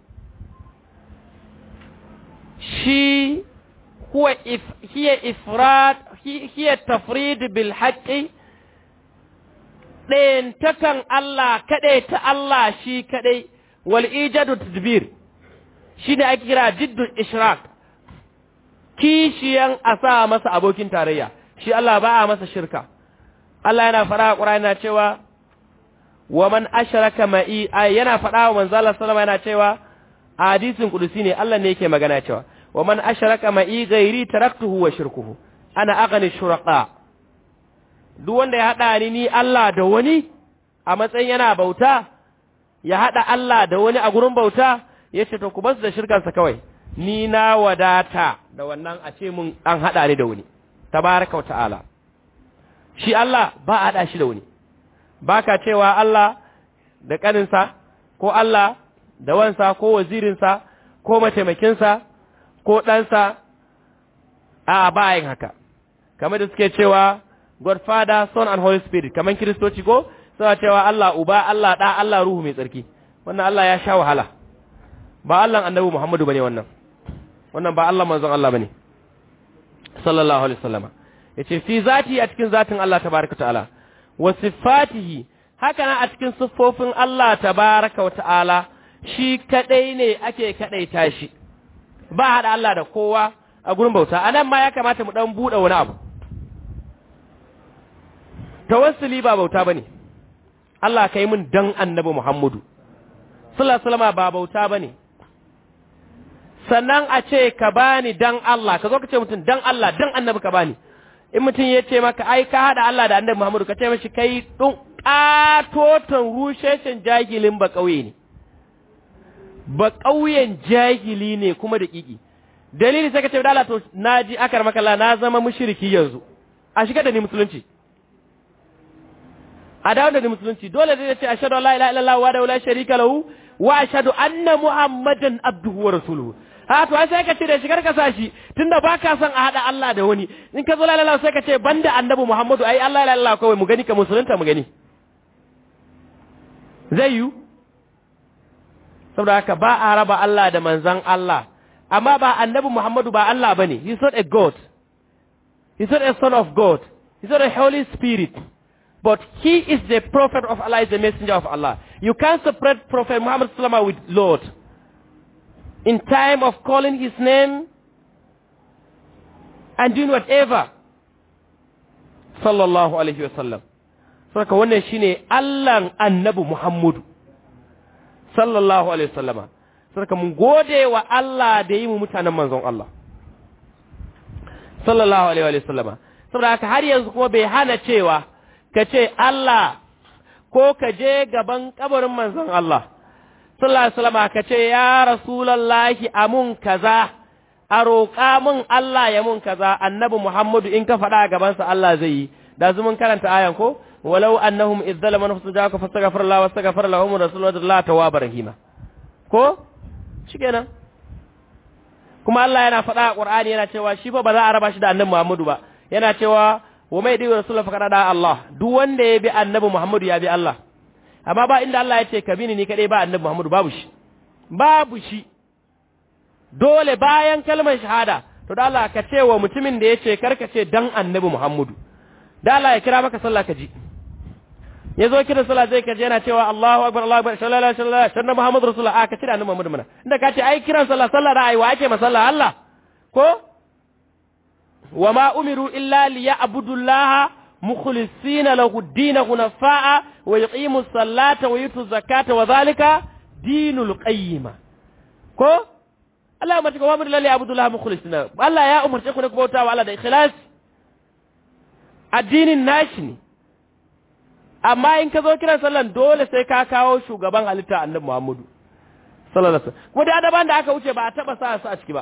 shi huwa if hiya ifrad hiya tafrid bil haqqi ɗayan takan Allah kaɗai ta Allah shi kaɗai wal ijadu tadbir shine ake kira jiddul ishraq kishiyan a sa masa abokin tarayya shi Allah ba a masa shirka Allah yana fara a Qur'ani yana cewa wa man ashraka ma'i ay yana fada wa manzo Allah sallama yana cewa a hadisin kudusi ne Allah ne yake magana cewa wa man ashraka ma'i ghairi taraktuhu wa shirkuhu ana aghni shuraka duk wanda ya hada ni ni Allah da wani a matsayin yana bauta ya hada Allah da wani a gurin bauta yace to ku basu da shirkansa kawai ni na wadata da wannan a ce mun an hada ni da wani tabaraka wa ta'ala shi Allah ba a hada shi da wani baka cewa Allah da kaninsa ko Allah da wansa ko wazirinsa ko mataimakinsa ko ɗansa a bayan haka kamar da suke cewa Godfather, Son and Holy Spirit kamar kiristoci ko suna cewa Allah uba Allah ɗa Allah ruhu mai tsarki wannan Allah ya sha wahala ba Allah annabi Muhammadu bane wannan wannan ba Allah manzon Allah bane sallallahu alaihi wasallama yace fi zati a cikin zatin Allah tabaraka ta'ala wa sifatihi haka nan a cikin siffofin Allah tabaraka wa ta'ala shi kadai ne ake kadaita shi ba hada Allah da kowa a gurin bauta anan ma ya kamata mu dan bude wani abu tawassuli ba bauta bane Allah kai mun dan annabi Muhammadu sallallahu alaihi wasallama ba bauta bane sannan a ce ka bani dan Allah ka zo ka ce mutum dan Allah dan annabi ka bani in mutum ya ce maka ai ka hada Allah da annabi Muhammadu ka ce mashi kai dun katoton rusheshen jahilin ba kauye ne ba kauyen jahili ne kuma da kiki dalili sai ka ce da Allah to naji akar maka Allah na zama mushriki yanzu a shiga da ni musulunci a dawo da ni musulunci dole zai ce ashhadu an la ilaha illallah wa la sharika lahu wa ashhadu anna muhammadan abduhu wa rasuluhu ha to ai sai ka ce da shigar ka sashi tunda baka son a hada Allah da wani in ka zo la ilaha sai ka ce banda annabi Muhammadu ai Allah la ilaha kawai mu gani ka musulunta mu gani zai yi saboda haka ba a raba Allah da manzan Allah amma ba annabi Muhammadu ba Allah bane he's not a god he's not a son of God he's not a holy spirit but he is the prophet of Allah is the messenger of Allah you can't separate prophet Muhammad sallallahu with Lord in time of calling his name and doing whatever sallallahu alaihi wasallam saka wannan shine Allahn annabi Muhammadu sallallahu alaihi wasallama saka mun gode wa Allah da yi mu mutanen manzon Allah sallallahu alaihi wasallama saboda haka har yanzu kuma bai hana cewa ka ce Allah ko ka je gaban kabarin manzon Allah sallallahu alaihi wasallam ka ce ya rasulullahi amun kaza a roƙa mun Allah ya mun kaza annabi Muhammadu in ka faɗa gaban sa Allah zai yi da zumun karanta ayan ko walau annahum idh zalama nafsu ja'aka fastaghfir Allah wastaghfir lahum rasulullahi tawwabar rahima ko shikenan kuma Allah yana faɗa a Qur'ani yana cewa shi fa ba za a raba shi da annabi Muhammadu ba yana cewa wa mai dai rasulullahi faqad da Allah duk wanda ya bi annabi Muhammadu ya bi Allah amma ba inda Allah ya ce ka bini ni kadai ba annabi Muhammadu babu shi babu shi dole bayan kalmar shahada to da Allah ka ce wa mutumin da ya ce karka ce dan annabi Muhammadu da Allah ya kira maka sallah ka ji ya zo kira sallah zai kaje yana cewa Allahu akbar Allahu akbar sallallahu alaihi wasallam sannan Muhammadu rasulullah a ka ce da annabi Muhammadu mana inda ka ce ai kiran sallah sallah da ai wa ake masalla Allah ko wa ma umiru illa liya'budullaha مخلصين له الدين حنفاء ويقيموا الصلاة ويؤتوا الزكاة وذلك دين القيمة ko Allah ya mace wa mun lalle abdullah mukhlisina Allah ya umarce ku ne ku bauta wa Allah da ikhlas addinin nashi ne amma in ka zo kiran sallan dole sai ka kawo shugaban halitta annabi Muhammadu sallallahu alaihi wasallam kuma da adaban da aka wuce ba a taba sa su a ciki ba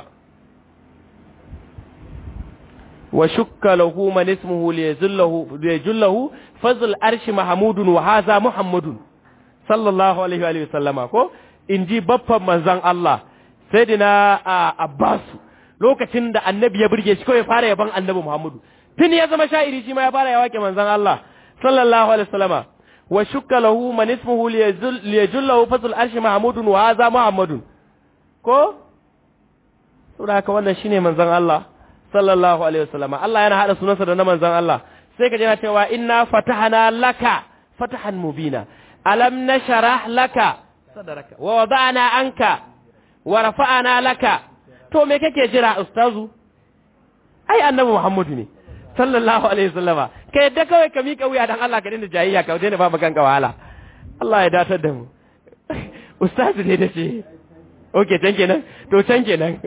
وشك له من اسمه ليجله ليجله فضل الارش محمود وهذا محمد صلى الله عليه واله وسلم ko inji baffan manzon Allah sayyidina Abbas lokacin da annabi ya burge shi kawai fara yaban annabi Muhammadu tun ya zama sha'iri shi ma ya fara yawake manzon Allah sallallahu alaihi wasallama wa shukka lahu man ismuhu liyajullahu fadl arshi mahmudun wa hadha muhammadun ko saboda haka wannan shine manzon Allah sallallahu alaihi wasallama Allah yana hada sunansa da na manzon Allah sai ka ji na cewa inna fatahna laka fatahan mubina alam nashrah laka sadaraka wa wada'na anka wa rafa'na laka to me kake jira ustazu ai annabi Muhammadu ne sallallahu alaihi wasallama ka yadda kawai ka mika wuya dan Allah ka dinda jayayya ka daina ba maganka wahala Allah ya datar da mu ustazu ne da ce okay can kenan to can kenan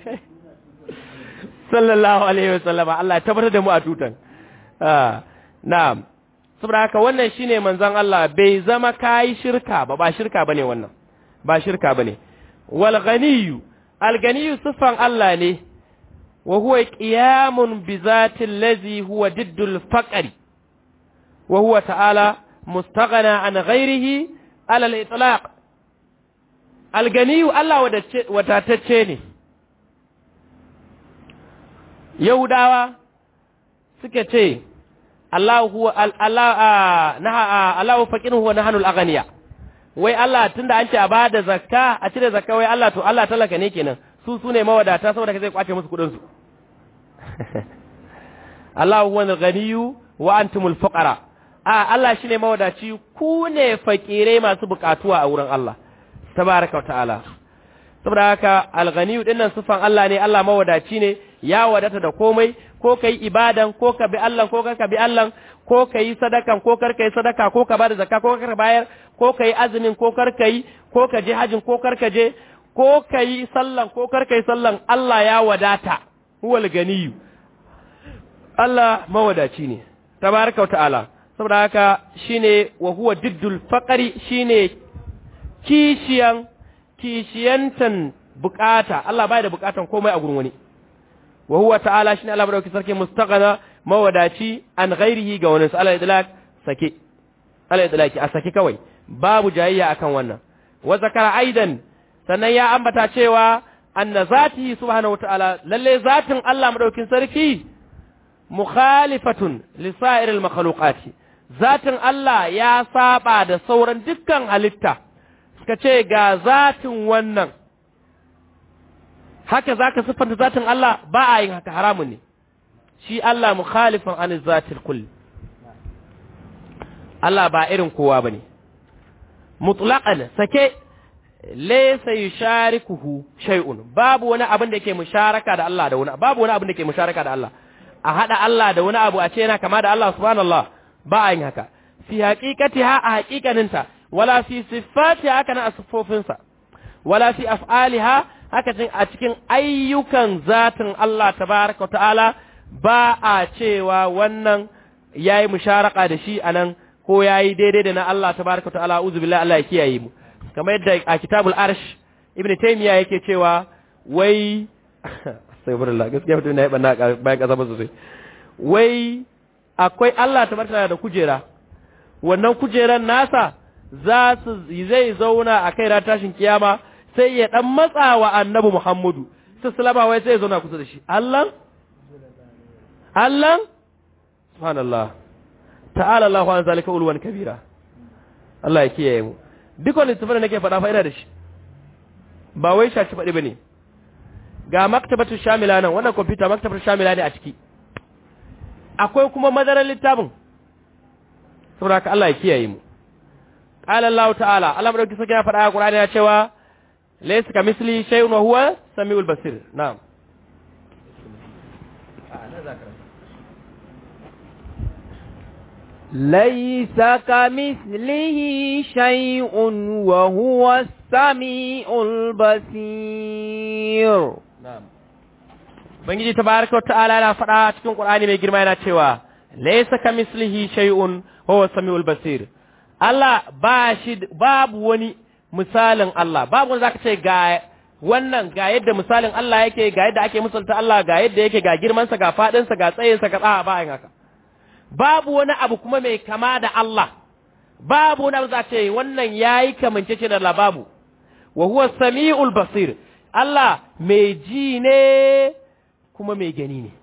sallallahu alaihi wasallama Allah ya tabbatar da mu a tutan ah na'am saboda haka wannan shine manzon Allah bai zama kai shirka ba ba shirka bane wannan ba shirka bane wal ghaniyu al ghaniyu sifan Allah ne wa huwa qiyamun bi zati allazi huwa diddul faqri wa huwa ta'ala mustaghna an ghairihi ala al itlaq al ghaniyu Allah wadatacce ne Yahudawa suka ce Allah huwa Allah naha Allah faqirun huwa nahanul aghniya wai Allah tunda an ce a bada zakka a cire zakka wai Allah to Allah talaka ne kenan su su ne mawadata saboda ka zai kwace musu kudin su Allah huwa al-ghaniyyu wa antumul fuqara a Allah shine mawadaci ku ne fakire masu bukatuwa a wurin Allah tabaraka wa ta'ala saboda haka al-ghaniyyu dinnan sufan Allah ne Allah mawadaci ne ya wadata da komai ko kai ibadan ko ka bi Allah ko ka bi Allah ko kai sadakan ko kar kai sadaka ko ka bada zakka ko kar bayar ko kai azumin ko kar kai ko ka je hajin ko kar ka je ko kai sallan ko kar kai sallan Allah ya wadata huwal ganiyyu Allah mawadaci ne tabaraka ta'ala saboda haka shine wa huwa diddul faqri shine kishiyan kishiyantan bukata Allah bai da bukatan komai a gurin wani wa huwa ta'ala shine Allah madauki sarki mustaghana mawadaci an ghairihi ga wani Allah idlak sake Allah idlaki a sake kawai babu jayayya akan wannan wa zakara aidan sannan ya ambata cewa anna zatihi subhanahu wataala lalle zatin Allah madaukin sarki mukhalifatun li sa'iril makhluqati zatin Allah ya saba da sauran dukkan halitta suka ce ga zatin wannan haka zaka siffanta zatin Allah ba a yin haka haramun ne shi Allah mukhalifan an zatil kulli Allah ba irin kowa bane mutlaqan sake laysa yusharikuhu shay'un babu wani abin da yake musharaka da Allah da wani babu wani abin da yake musharaka da Allah a hada Allah da wani abu a ce yana kama da Allah subhanallah ba a yin haka fi haqiqatiha a haqiqaninta wala fi sifatiha haka na asfofinsa wala fi af'aliha haka a cikin ayyukan zatin Allah tabaraka wa ta'ala ba a cewa wannan yayi musharaka da shi anan ko yayi daidai da na Allah tabaraka wa ta'ala uzu billahi Allah ya kiyaye mu kamar yadda a kitabul arsh ibn taymiya yake cewa wai astaghfirullah gaskiya mutum na yi banna bayan kasa ba sosai wai akwai Allah tabaraka da kujera wannan kujeran nasa za su zai zauna a kai ran tashin kiyama sai ya dan matsa wa annabi Muhammadu sai salama wai sai ya zauna kusa da shi Allah Allah subhanallah ta'ala Allahu an zalika ulwan kabira Allah ya kiyaye mu duk wani tafsir da nake faɗa fa ina da shi ba wai shaci faɗi bane ga maktabatu shamila nan wannan computer maktabatu shamila ne a ciki akwai kuma madarar littafin saboda ka Allah ya kiyaye mu qala Allah ta'ala Allah madauki sake ya faɗa a Qur'ani ya cewa laysa kamisli shay'un wa huwa samiul basir na'am ليس كمثله شيء وهو السميع البصير na'am Bangiji tabaraka wa ta'ala yana faɗa cikin Qur'ani mai girma yana cewa laysa kamislihi shay'un huwa samiul basir Allah ba shi babu wani misalin Allah babu wanda zaka ce ga wannan ga yadda misalin Allah yake ga yadda ake misalta Allah ga yadda yake ga girman sa ga fadin sa ga tsayin sa ga tsaya ba yin haka babu wani abu kuma mai kama da Allah babu wani abu za ce wannan yayi kamancece da Allah babu wa huwa samiul basir Allah mai ji ne kuma mai gani ne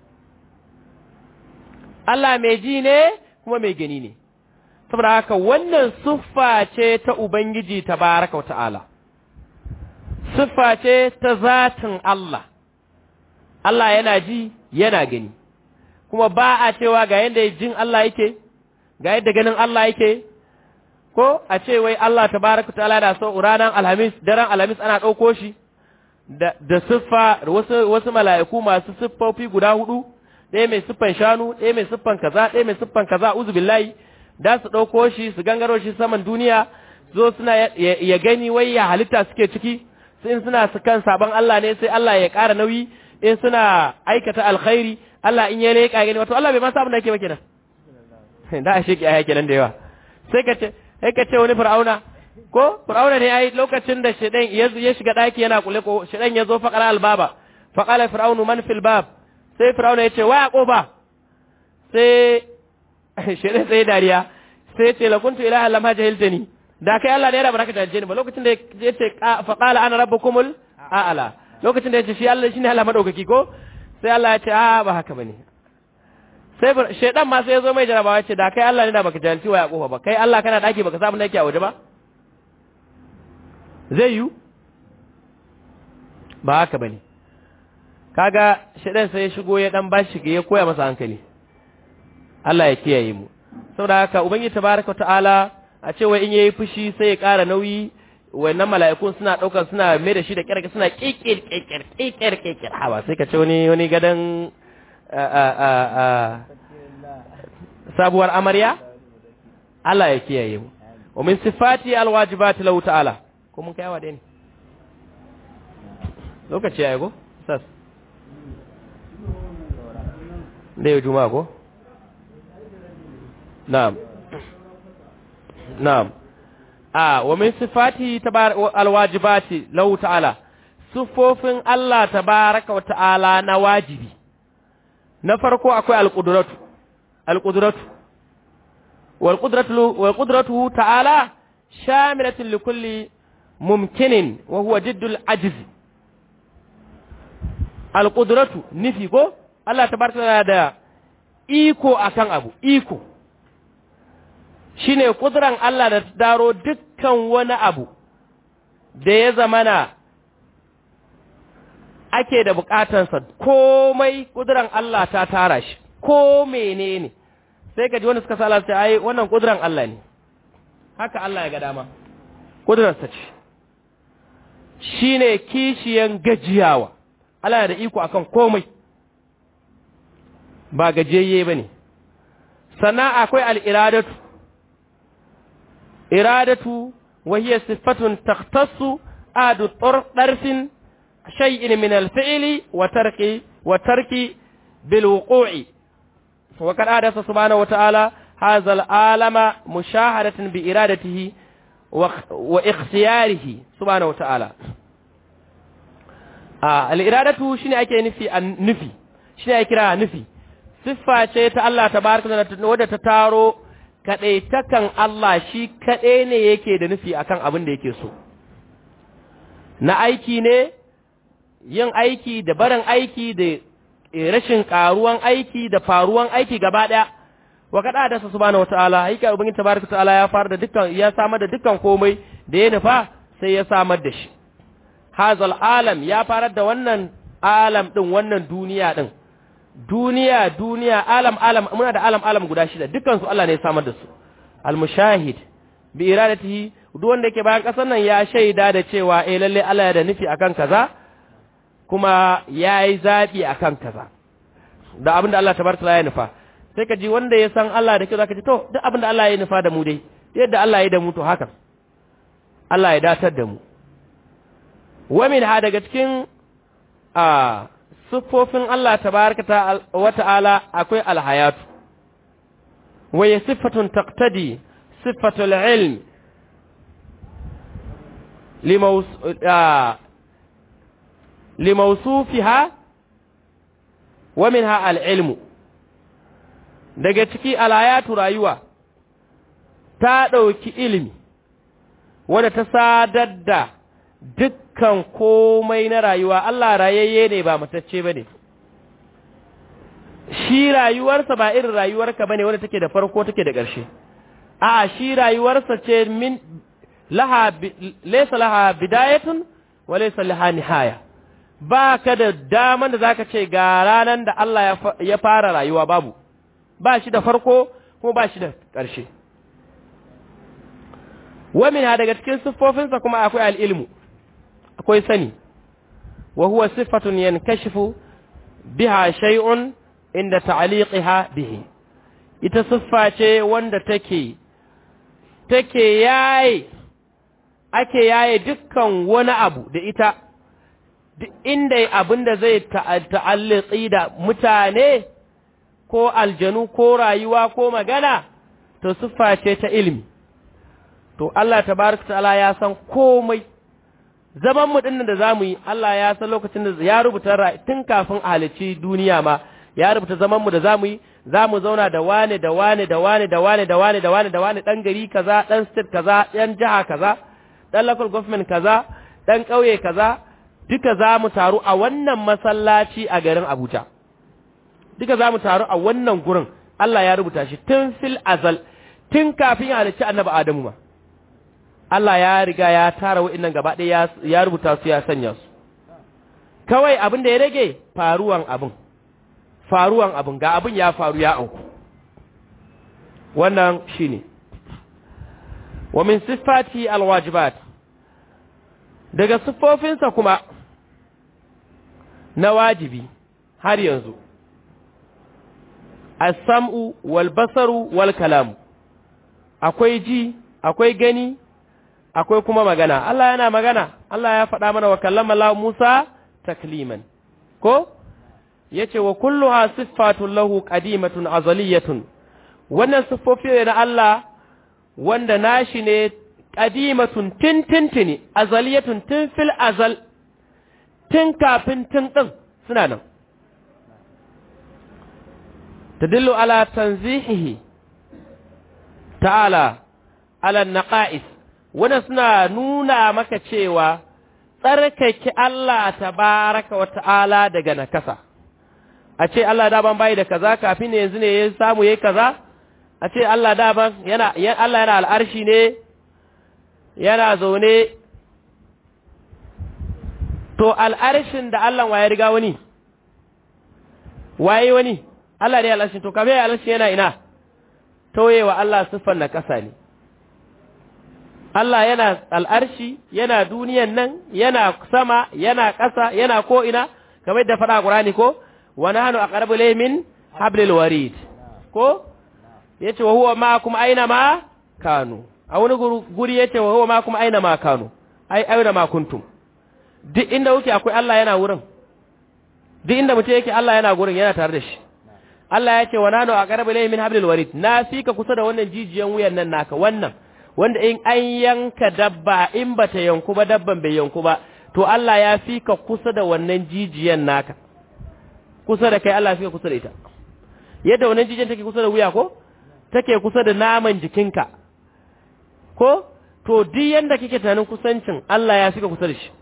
Allah mai ji ne kuma mai gani ne saboda haka wannan siffa ce ta Ubangiji tabaraka wata'ala siffa ce ta zatin Allah Allah yana ji yana gani kuma ba a cewa ga yadda jin Allah yake ga yadda ganin Allah yake ko a ce wai Allah tabaraka wata'ala da so ranar alhamis daren alhamis ana ɗauko shi da, da siffa wasu, wasu mala'iku masu siffofi guda hudu ɗaya mai siffan shanu ɗaya mai siffan kaza ɗaya mai siffan kaza uzu billahi da su ɗauko shi su gangaro shi saman duniya zo suna ya gani wai ya halitta suke ciki sai in suna su kan sabon Allah ne sai Allah ya ƙara nauyi in suna aikata alkhairi Allah in ya leƙa gani wato Allah bai ma sabon da yake ba kenan da a sheki aya kenan da yawa sai ka ce sai ka ce wani fir'auna ko fir'auna ne ai lokacin da shedan ya shiga daki yana kule ko shedan ya zo faqara albaba faqala fir'aunu man fil bab sai fir'auna ya ce wa koba sai shedan sai dariya sai ce la kuntu ilaha lam jahiltani da kai Allah ne ya baraka da ni ba lokacin da ya ce faqala ana rabbukumul a'ala lokacin da ya ce shi Allah shine Allah madaukaki ko sai Allah ya ce a ba haka bane sai shaidan ma sai ya zo mai jarabawa ce da kai Allah ne da baka jahilci wa Yaquba ba kai Allah kana daki baka samu nake a waje ba zai yi ba haka bane kaga shaidan sai ya shigo ya dan bashi ya koya masa hankali Allah ya kiyaye mu saboda haka ubangiji tabaraka ta'ala a ce wai in yayi fushi sai ya ƙara nauyi wannan mala'ikun suna daukar suna mai da shi da kirki suna kikir kikir kikir kikir hawa sai ka ce wani wani gadan sabuwar amarya Allah ya kiyaye mu wa min sifati alwajibati lahu ta'ala ko mun kai wade ne lokaci yayi go sas da yau juma'a ko na'am na'am a wa min sifati alwajibati lahu ta'ala sufofin Allah tabaraka wa ta'ala na wajibi na farko akwai alƙudratu alƙudratu walƙudratu ta'ala shamilatin likulli mumkinin wa huwa jiddul ajizi alƙudratu nufi ko Allah ta barka da iko akan abu iko shine ƙudran Allah da daro dukkan wani abu da ya zamana ake da bukatansa komai kuduran Allah ta tara shi ko menene sai ka ji wani suka sala sai ai wannan kuduran Allah ne haka Allah ya ga dama kudurarsa ce shine kishiyan gajiyawa Allah da iko akan komai ba gajiyayye bane sannan akwai al-iradatu iradatu wa hiya sifatun takhtassu adu darfin شيء من الفعل وترك وترك بالوقوع وقد حدث سبحانه وتعالى هذا العالم مشاهدة بإرادته واختياره سبحانه وتعالى آه الإرادة شنو أكي نفي النفي شنو أكي نفي siffa ce ta Allah tabaraka da wadda ta taro kaɗaitakan Allah shi kaɗai ne yake da nufi akan abin da yake so na aiki ne yin aiki da barin aiki da rashin karuwan aiki da faruwan aiki gaba daya wa kada da su subhanahu wataala haika ubangiji tabaraka taala ya fara da dukkan ya samar da dukkan komai da ya nufa sai ya samar da shi hazal alam ya farar da wannan alam din wannan duniya din duniya duniya alam alam muna da alam alam guda shida dukkan su Allah ne ya samar da su al mushahid bi iradatihi duk wanda yake bayan kasar nan ya shaida da cewa eh lalle Allah ya da nufi akan kaza kuma ya yi zaɓi a kan kaza da abin da Allah ta bar ya nufa sai ka ji wanda ya san Allah da kyau za ka ji to duk abin da Allah ya nufa da mu dai yadda Allah ya da mu to haka Allah ya datar da mu wamin ha daga cikin a siffofin Allah tabaraka wa ta'ala akwai alhayatu wa ya siffatun taqtadi siffatul ilm limaus limausufiha wa minha al'ilmu daga ciki alayatu rayuwa ta ɗauki ilimi wadda ta sadar da dukkan komai na rayuwa Allah rayayye ne ba matacce ba ne shi rayuwarsa ba irin rayuwarka ba ne wadda take da farko take da ƙarshe a shi rayuwarsa ce min laha laysa laha bidayatun wa laysa laha nihaya ba ka da daman da za ka ce ga ranar da Allah ya fara rayuwa babu, ba shi da farko kuma ba shi da ƙarshe. Wamina daga cikin siffofinsa kuma akwai al'ilmu, akwai sani, wa huwa siffatun yan kashifu biha shay'un inda ta'liqiha bihi ita siffa ce wanda take take yaye ake yaye dukkan wani abu da ita duk inda abin da zai ta'alliqi da mutane ko aljanu ko rayuwa ko magana to siffa ce ta ilimi to Allah tabaraka ta'ala ya san komai zaman mu dinnan da zamu yi Allah ya san lokacin da ya rubuta tun kafin a halicci duniya ma ya rubuta zaman mu da zamu yi zamu zauna da wane da wane da wane da wane da wane da wane da wane dan gari kaza dan state kaza dan jiha kaza dan local government kaza dan kauye kaza duka zamu taru a wannan masallaci a garin Abuja duka zamu taru a wannan gurin Allah ya rubuta shi tun fil azal tun kafin ya halicci annabi Adamu ma Allah ya riga ya tara wa'innan gaba ɗaya ya rubuta su ya sanya su kawai abin da ya rage faruwan abin faruwan abin ga abin ya faru ya auku wannan shine wa min sifati alwajibat daga siffofinsa kuma na wajibi har yanzu as-sam'u wal basaru wal kalamu akwai ji akwai gani akwai kuma magana Allah yana magana Allah ya faɗa mana wa kallama Allah Musa takliman ko yace wa kulluha siffatun lahu qadimatun azaliyatun wannan siffofi ne na Allah wanda nashi ne qadimatun tintintini azaliyatun tun fil azal tun kafin tun din suna nan tadillu ala tanzihihi ta'ala ala naqa'is wannan suna nuna maka cewa tsarkake Allah tabaraka wa ta'ala daga nakasa a ce Allah daban bai da kaza kafin ne yanzu ne ya samu yayi kaza a ce Allah daban yana Allah yana al'arshi ne yana zaune to al'arshin da Allah waye riga wani waye wani Allah ne al'arshin to kafin al'arshin yana ina tauyewa Allah siffar na kasa ne Allah yana al'arshi, yana duniyan nan, yana sama, yana ƙasa, yana ko'ina, kamar da faɗa ƙurani ko, wani hannu a ƙarbi laimin hablil warid, ko? Ya ce wa huwa ma kuma aina ma kanu, a wani guri ya ce wa huwa ma kuma aina ma kanu, ai, aina ma kuntum. Duk inda wuke akwai Allah yana wurin, duk inda mutum yake Allah yana gurin yana tare da shi. Allah ya ce wa nanu a ƙarbi laimin hablil warid, na fi ka kusa da wannan jijiyan wuyan nan naka, wannan. wanda in an yanka dabba in bata yanku ba dabban bai yanku ba to Allah ya fi ka kusa da wannan jijiyan naka kusa da kai Allah fi ka kusa da ita yadda wannan jijiyan take kusa da wuya ko take kusa da naman jikinka ko to duk yanda kike tunanin kusancin Allah ya fi ka kusa da shi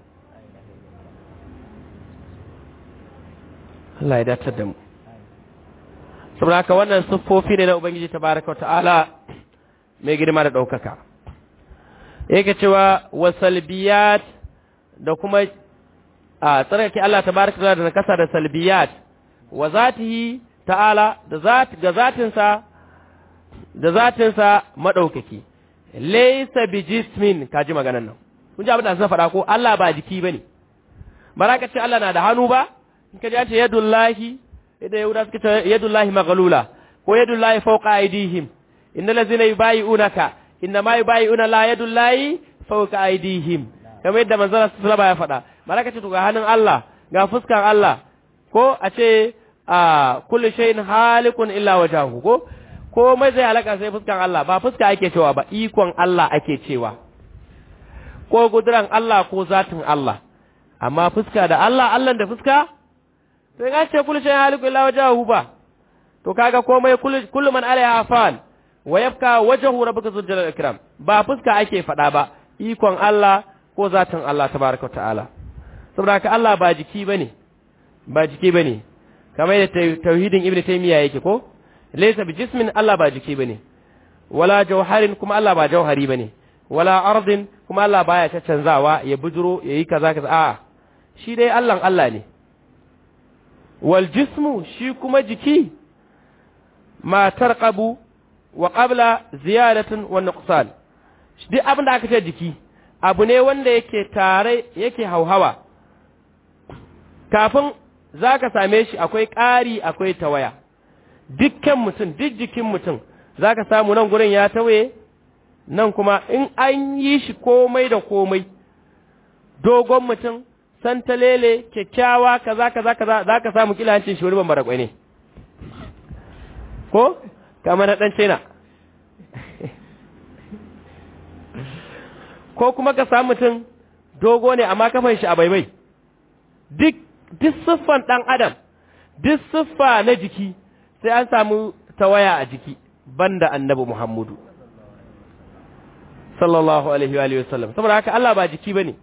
Allah ya datar da mu saboda haka wannan siffofi ne na Ubangiji tabaraka wa ta'ala mai girma da ɗaukaka yake cewa wasalbiyat da kuma a tsarkake Allah tabaraka da na kasa da salbiyat wa zatihi ta'ala da zat ga zatinsa da zatinsa madaukaki laysa bijismin kaji maganan nan kun ji abin da sun faɗa ko Allah ba jiki bane ba ka ce Allah na da hannu ba in ka ji an ce yadullahi idan yahuda suka ce yadullahi maghlula ko yadullahi fawqa aydihim inna lazina yubayi'unaka inna ma yubayi'una la yadullahi fawqa aydihim kamar yadda manzon sallallahu ya faɗa malaka ce to ga hannun Allah ga fuskan Allah ko a ce a kullu shay'in halikun illa wajhahu ko komai zai halaka sai fuskan Allah ba fuska ake cewa ba ikon Allah ake cewa ko guduran Allah ko zatin Allah amma fuska da Allah Allah da fuska sai ga ce kullu shay'in halikun illa wajhahu ba to kaga komai kullu man alaiha fan wa yabka wajhu rabbika zul jalal ikram ba fuska ake fada ba ikon Allah ko zatin Allah tabaaraka ta'ala saboda ka Allah ba jiki bane ba jiki bane kamar da tauhidin ibnu taymiya yake ko laysa bi jismin Allah ba jiki bane wala jawharin kuma Allah ba jawhari bane wala ardin kuma Allah baya ta canzawa ya bujuro yayi kaza kaza a shi dai Allah Allah ne wal jismu shi kuma jiki ma tarqabu wa qabla ziyadatin wa nuqsan duk abin da aka ce jiki abu ne wanda yake tare yake hauhawa kafin zaka same shi akwai ƙari akwai tawaya dukkan mutum duk jikin mutum za ka samu nan gurin ya tawaye nan kuma in an yi shi komai da komai dogon mutum santalele kyakkyawa kaza kaza kaza za ka samu kila hancin shi wani bambara kwai ne ko kamar na ɗan china ko kuma ka samu mutum dogo ne amma kafan shi a baibai duk duk siffan ɗan adam duk siffa na jiki sai an samu tawaya a jiki banda annabi Muhammadu sallallahu alaihi wa sallam saboda haka Allah ba jiki bane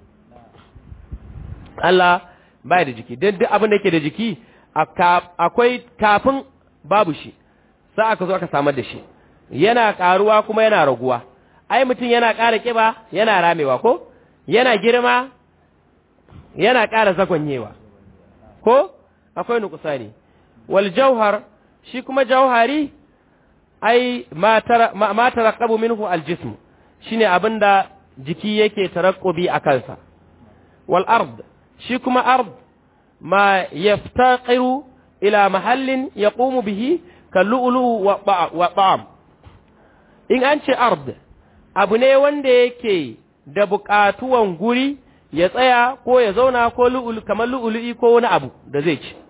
Allah ba da jiki dan duk abin da yake da jiki akwai kafin babu shi sai aka zo aka samar da shi yana karuwa kuma yana raguwa ai mutum yana ƙara kiba yana ramewa ko yana girma yana ƙara zagonyewa ko akwai nukusani wal jauhar shi kuma jauhari ai ma taraqabu minhu aljism shine abinda jiki yake tarakkubi a kansa wal ard shi kuma ard ma yaftaqiru ila mahallin yaqumu bihi kallu'lu wa ta'am in an ce ard abu ne wanda yake da buƙatuwan guri ya tsaya ko ya zauna ko lu'ul kamar lu'ulu'i ko wani abu da zai ci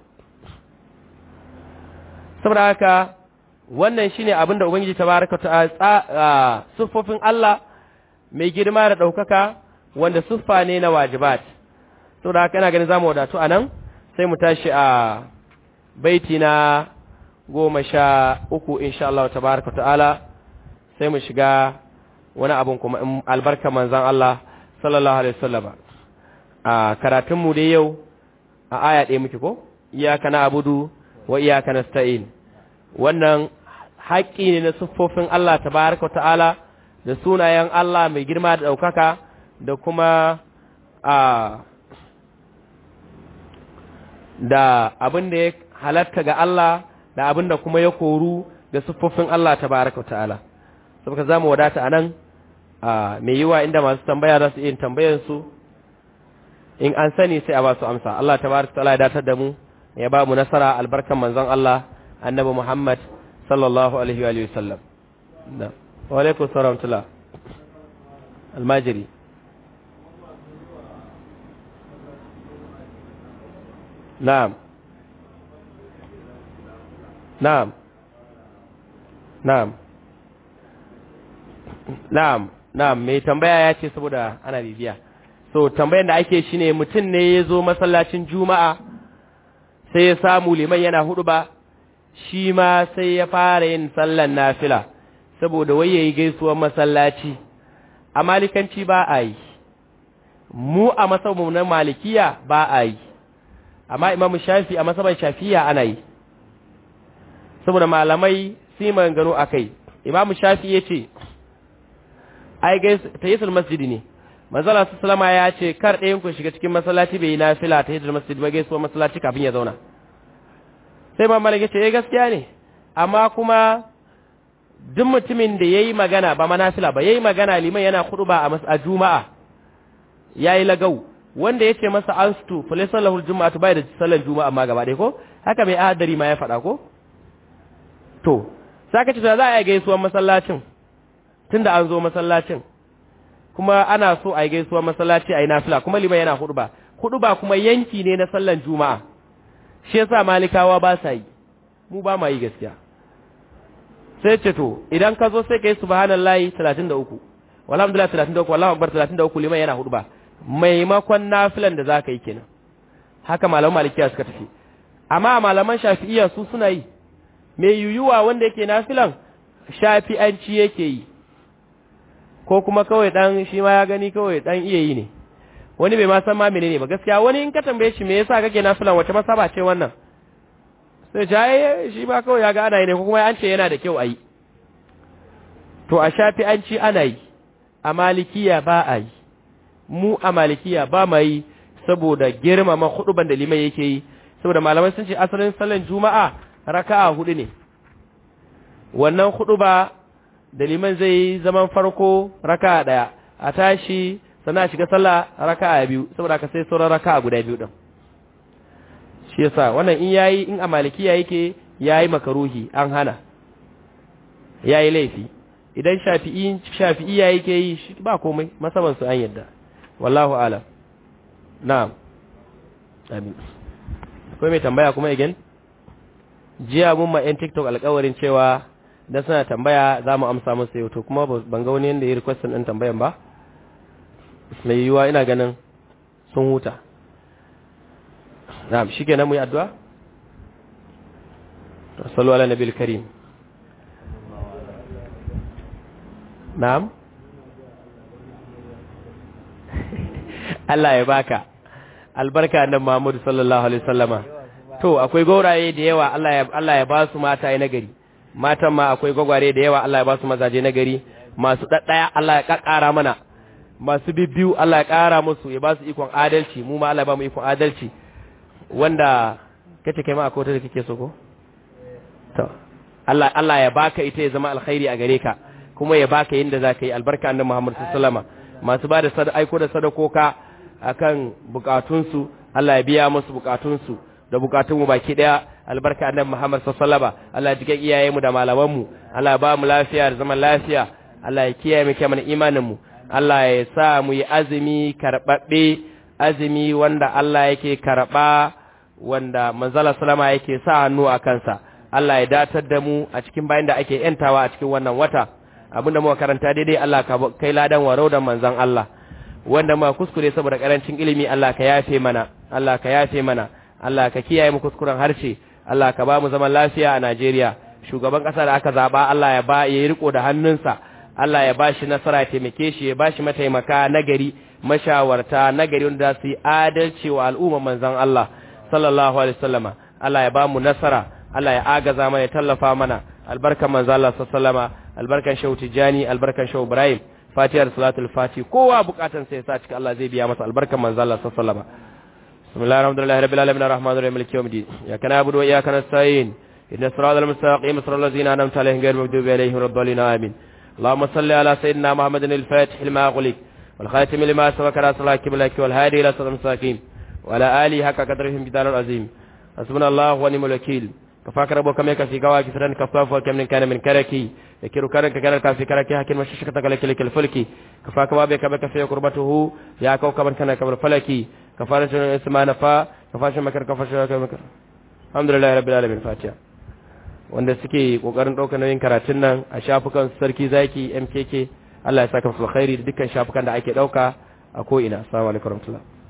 saboda haka wannan shine abin da ubangiji tabaraka ta siffofin Allah mai girma da ɗaukaka wanda siffa ne na wajibat saboda haka ina ganin zamu wadatu anan sai mu tashi a baiti na goma sha uku insha Allah tabaraka ta'ala sai mu shiga wani abun kuma in albarka manzan Allah sallallahu alaihi wasallam a karatun mu dai yau a aya ɗaya muke ko iyaka na abudu wa iyaka nasta'in wannan haƙƙi ne na siffofin Allah tabaraka ta'ala da sunayen Allah mai girma da ɗaukaka da kuma a da abin da ya halatta ga Allah da abin da kuma ya koru da siffofin Allah tabaraka ta'ala saboda zamu wadata anan mai yiwa inda masu tambaya za su iya tambayar su in an sani sai a ba su amsa Allah tabaraka ta'ala ya datar da mu ya ba mu nasara albarkan manzon Allah annabi Muhammad sallallahu alaihi wa sallam wa alaikum salam tula almajiri na'am na'am na'am na'am na'am mai tambaya ya ce saboda ana bibiya so tambayan da ake shine mutum ne ya zo masallacin juma'a sai ya samu liman yana hudu ba shi ma sai ya fara yin sallan nafila saboda wai yayi gaisuwar masallaci a malikanci ba a yi mu a masabin na malikiya ba a yi amma imamu shafi a masaban shafiya ana yi saboda malamai su yi maganganu a kai imamu shafi ya ce ai ta yi masjidi ne manzala su salama ya ce kar ɗayan ku shiga cikin masallaci bai yi nafila ta yi masjidi ba gaisuwar masallaci kafin ya zauna sai ma malaka ce eh gaskiya ne amma kuma duk mutumin da yayi magana ba manafila ba yayi magana liman yana ba a a juma'a yayi lagau wanda yace masa astu fa laysa lahu aljum'atu bai da sallar juma'a amma gaba dai ko haka mai ahadari ma ya faɗa ko to saka ce za a yi gaisuwar masallacin tunda an zo masallacin kuma ana so a yi gaisuwar masallaci a yi nafila kuma liman yana huɗuba huɗuba kuma yanki ne na sallar juma'a shi yasa malikawa ba sa yi mu ba ma yi gaskiya sai ce to idan ka zo sai kai subhanallahi 33 walhamdulillah 33 wallahu akbar 33 liman yana hudu ba maimakon nafilan da zaka yi kenan haka malaman malikiya suka tafi amma malaman shafi'iyya su suna yi mai yuyuwa wanda yake nafilan shafi'anci yake yi ko kuma kawai dan shi ma ya gani kawai dan iya yi ne wani bai ma san ma menene ba gaskiya wani in ka tambaye shi me yasa kake nafilan wace masaba ce wannan sai jaye shi ba kawai ya ga ana yi ne ko kuma an ce yana da kyau a yi to a shafi an ci ana yi a malikiya ba a yi mu a malikiya ba ma yi saboda girmama huduban da liman yake yi saboda malamai sun ce asalin sallan juma'a raka'a hudu ne wannan huduba da liman zai yi zaman farko raka'a daya a tashi sannan a shiga sallah raka'a biyu saboda ka sai sauran raka'a guda biyu din shi yasa wannan in yayi in a malikiya yake yayi makaruhi an hana yayi laifi idan shafi'i shafi'i yayi ke yi ba komai masaban su an yadda wallahu alam na'am amin akwai mai tambaya kuma again jiya mun ma yan tiktok alƙawarin cewa dan suna tambaya za mu amsa musu yau to kuma ban ga wani yanda ya request din tambayan ba mai yiwuwa ina ganin sun huta na'am shikenan mu yi addu'a sallu ala nabiyil karim na'am Allah ya baka albarka nan Muhammadu sallallahu alaihi wasallama to akwai gauraye da yawa Allah ya Allah ya ba su mata na gari matan ma akwai gwagware da yawa Allah ya ba su mazaje na gari masu daddaya Allah ya kakkara mana masu bibbiyu Allah ya kara musu ya ba su ikon adalci mu ma Allah ya ba mu ikon adalci wanda kace kai ma akwai wata da kake so ko to Allah Allah ya baka ita ya zama alkhairi a gare ka kuma ya baka yinda zaka yi albarka annabi Muhammad sallallahu alaihi wasallama masu ba da aiko da sadakoka akan bukatunsu Allah ya biya musu bukatunsu da bukatunmu baki daya albarka annabi Muhammad sallallahu alaihi wasallam Allah ya jike iyayenmu da malamanmu Allah ya ba mu lafiya da zaman lafiya Allah ya kiyaye mu kiyaye imanin mu Allah ya sa mu yi azumi karbabbe azumi wanda Allah yake karba wanda manzala sallama yake sa hannu a kansa Allah ya datar da mu a cikin bayan da ake yantawa a cikin wannan wata abinda muka karanta daidai Allah ka kai ladan warau da manzon Allah wanda ma kuskure saboda karancin ilimi Allah ka yafe mana Allah ka yafe mana Allah ka kiyaye mu kuskuren harshe Allah ka ba mu zaman lafiya a Najeriya shugaban kasa da aka zaba Allah ya ba ya riko da hannunsa Allah ya bashi nasara ya taimake shi ya bashi mataimaka nagari mashawarta nagari wanda su yi adalci wa al'umma manzon Allah sallallahu alaihi wasallama Allah ya ba mu nasara Allah ya agaza mana ya tallafa mana albarkan manzon Allah sallallahu alaihi wasallama albarkan shehu Tijani albarkan shehu Ibrahim fatihar salatul fati kowa bukatan sai ya sa cikin Allah zai biya masa albarkan manzo Allah sallallahu alaihi wasallam bismillahir rahmanir rabbil alamin arrahmanir rahim maliki yawmiddin ya kana abudu wa iyyaka nasta'in inna siratal mustaqim siratal ladzina an'amta alaihim ghayril maghdubi alaihim waladdallin amin اللهم صل على سيدنا محمد الفاتح لما أغلق والخاتم لما سبق رسول الله كبلك والهادي إلى صراط المستقيم وعلى آله حق قدرهم بدار العظيم حسبنا الله ونعم الوكيل كفاك ربك ميك في قواك سرن كفاف وكم من كان من كركي يكير كرك كرك في كركي حكي مششكتك لك لك الفلكي كفاك بابك بك في قربته يا كوكب كان كبر فلكي كفارة اسما نفا كفاش مكر كفاش مكر الحمد لله رب العالمين فاتحة wanda suke kokarin ɗaukar nauyin karatun nan a shafukan sarki zaki mkk Allah ya saka musu alkhairi da dukkan shafukan da ake ɗauka a ko ina assalamu alaikum warahmatullahi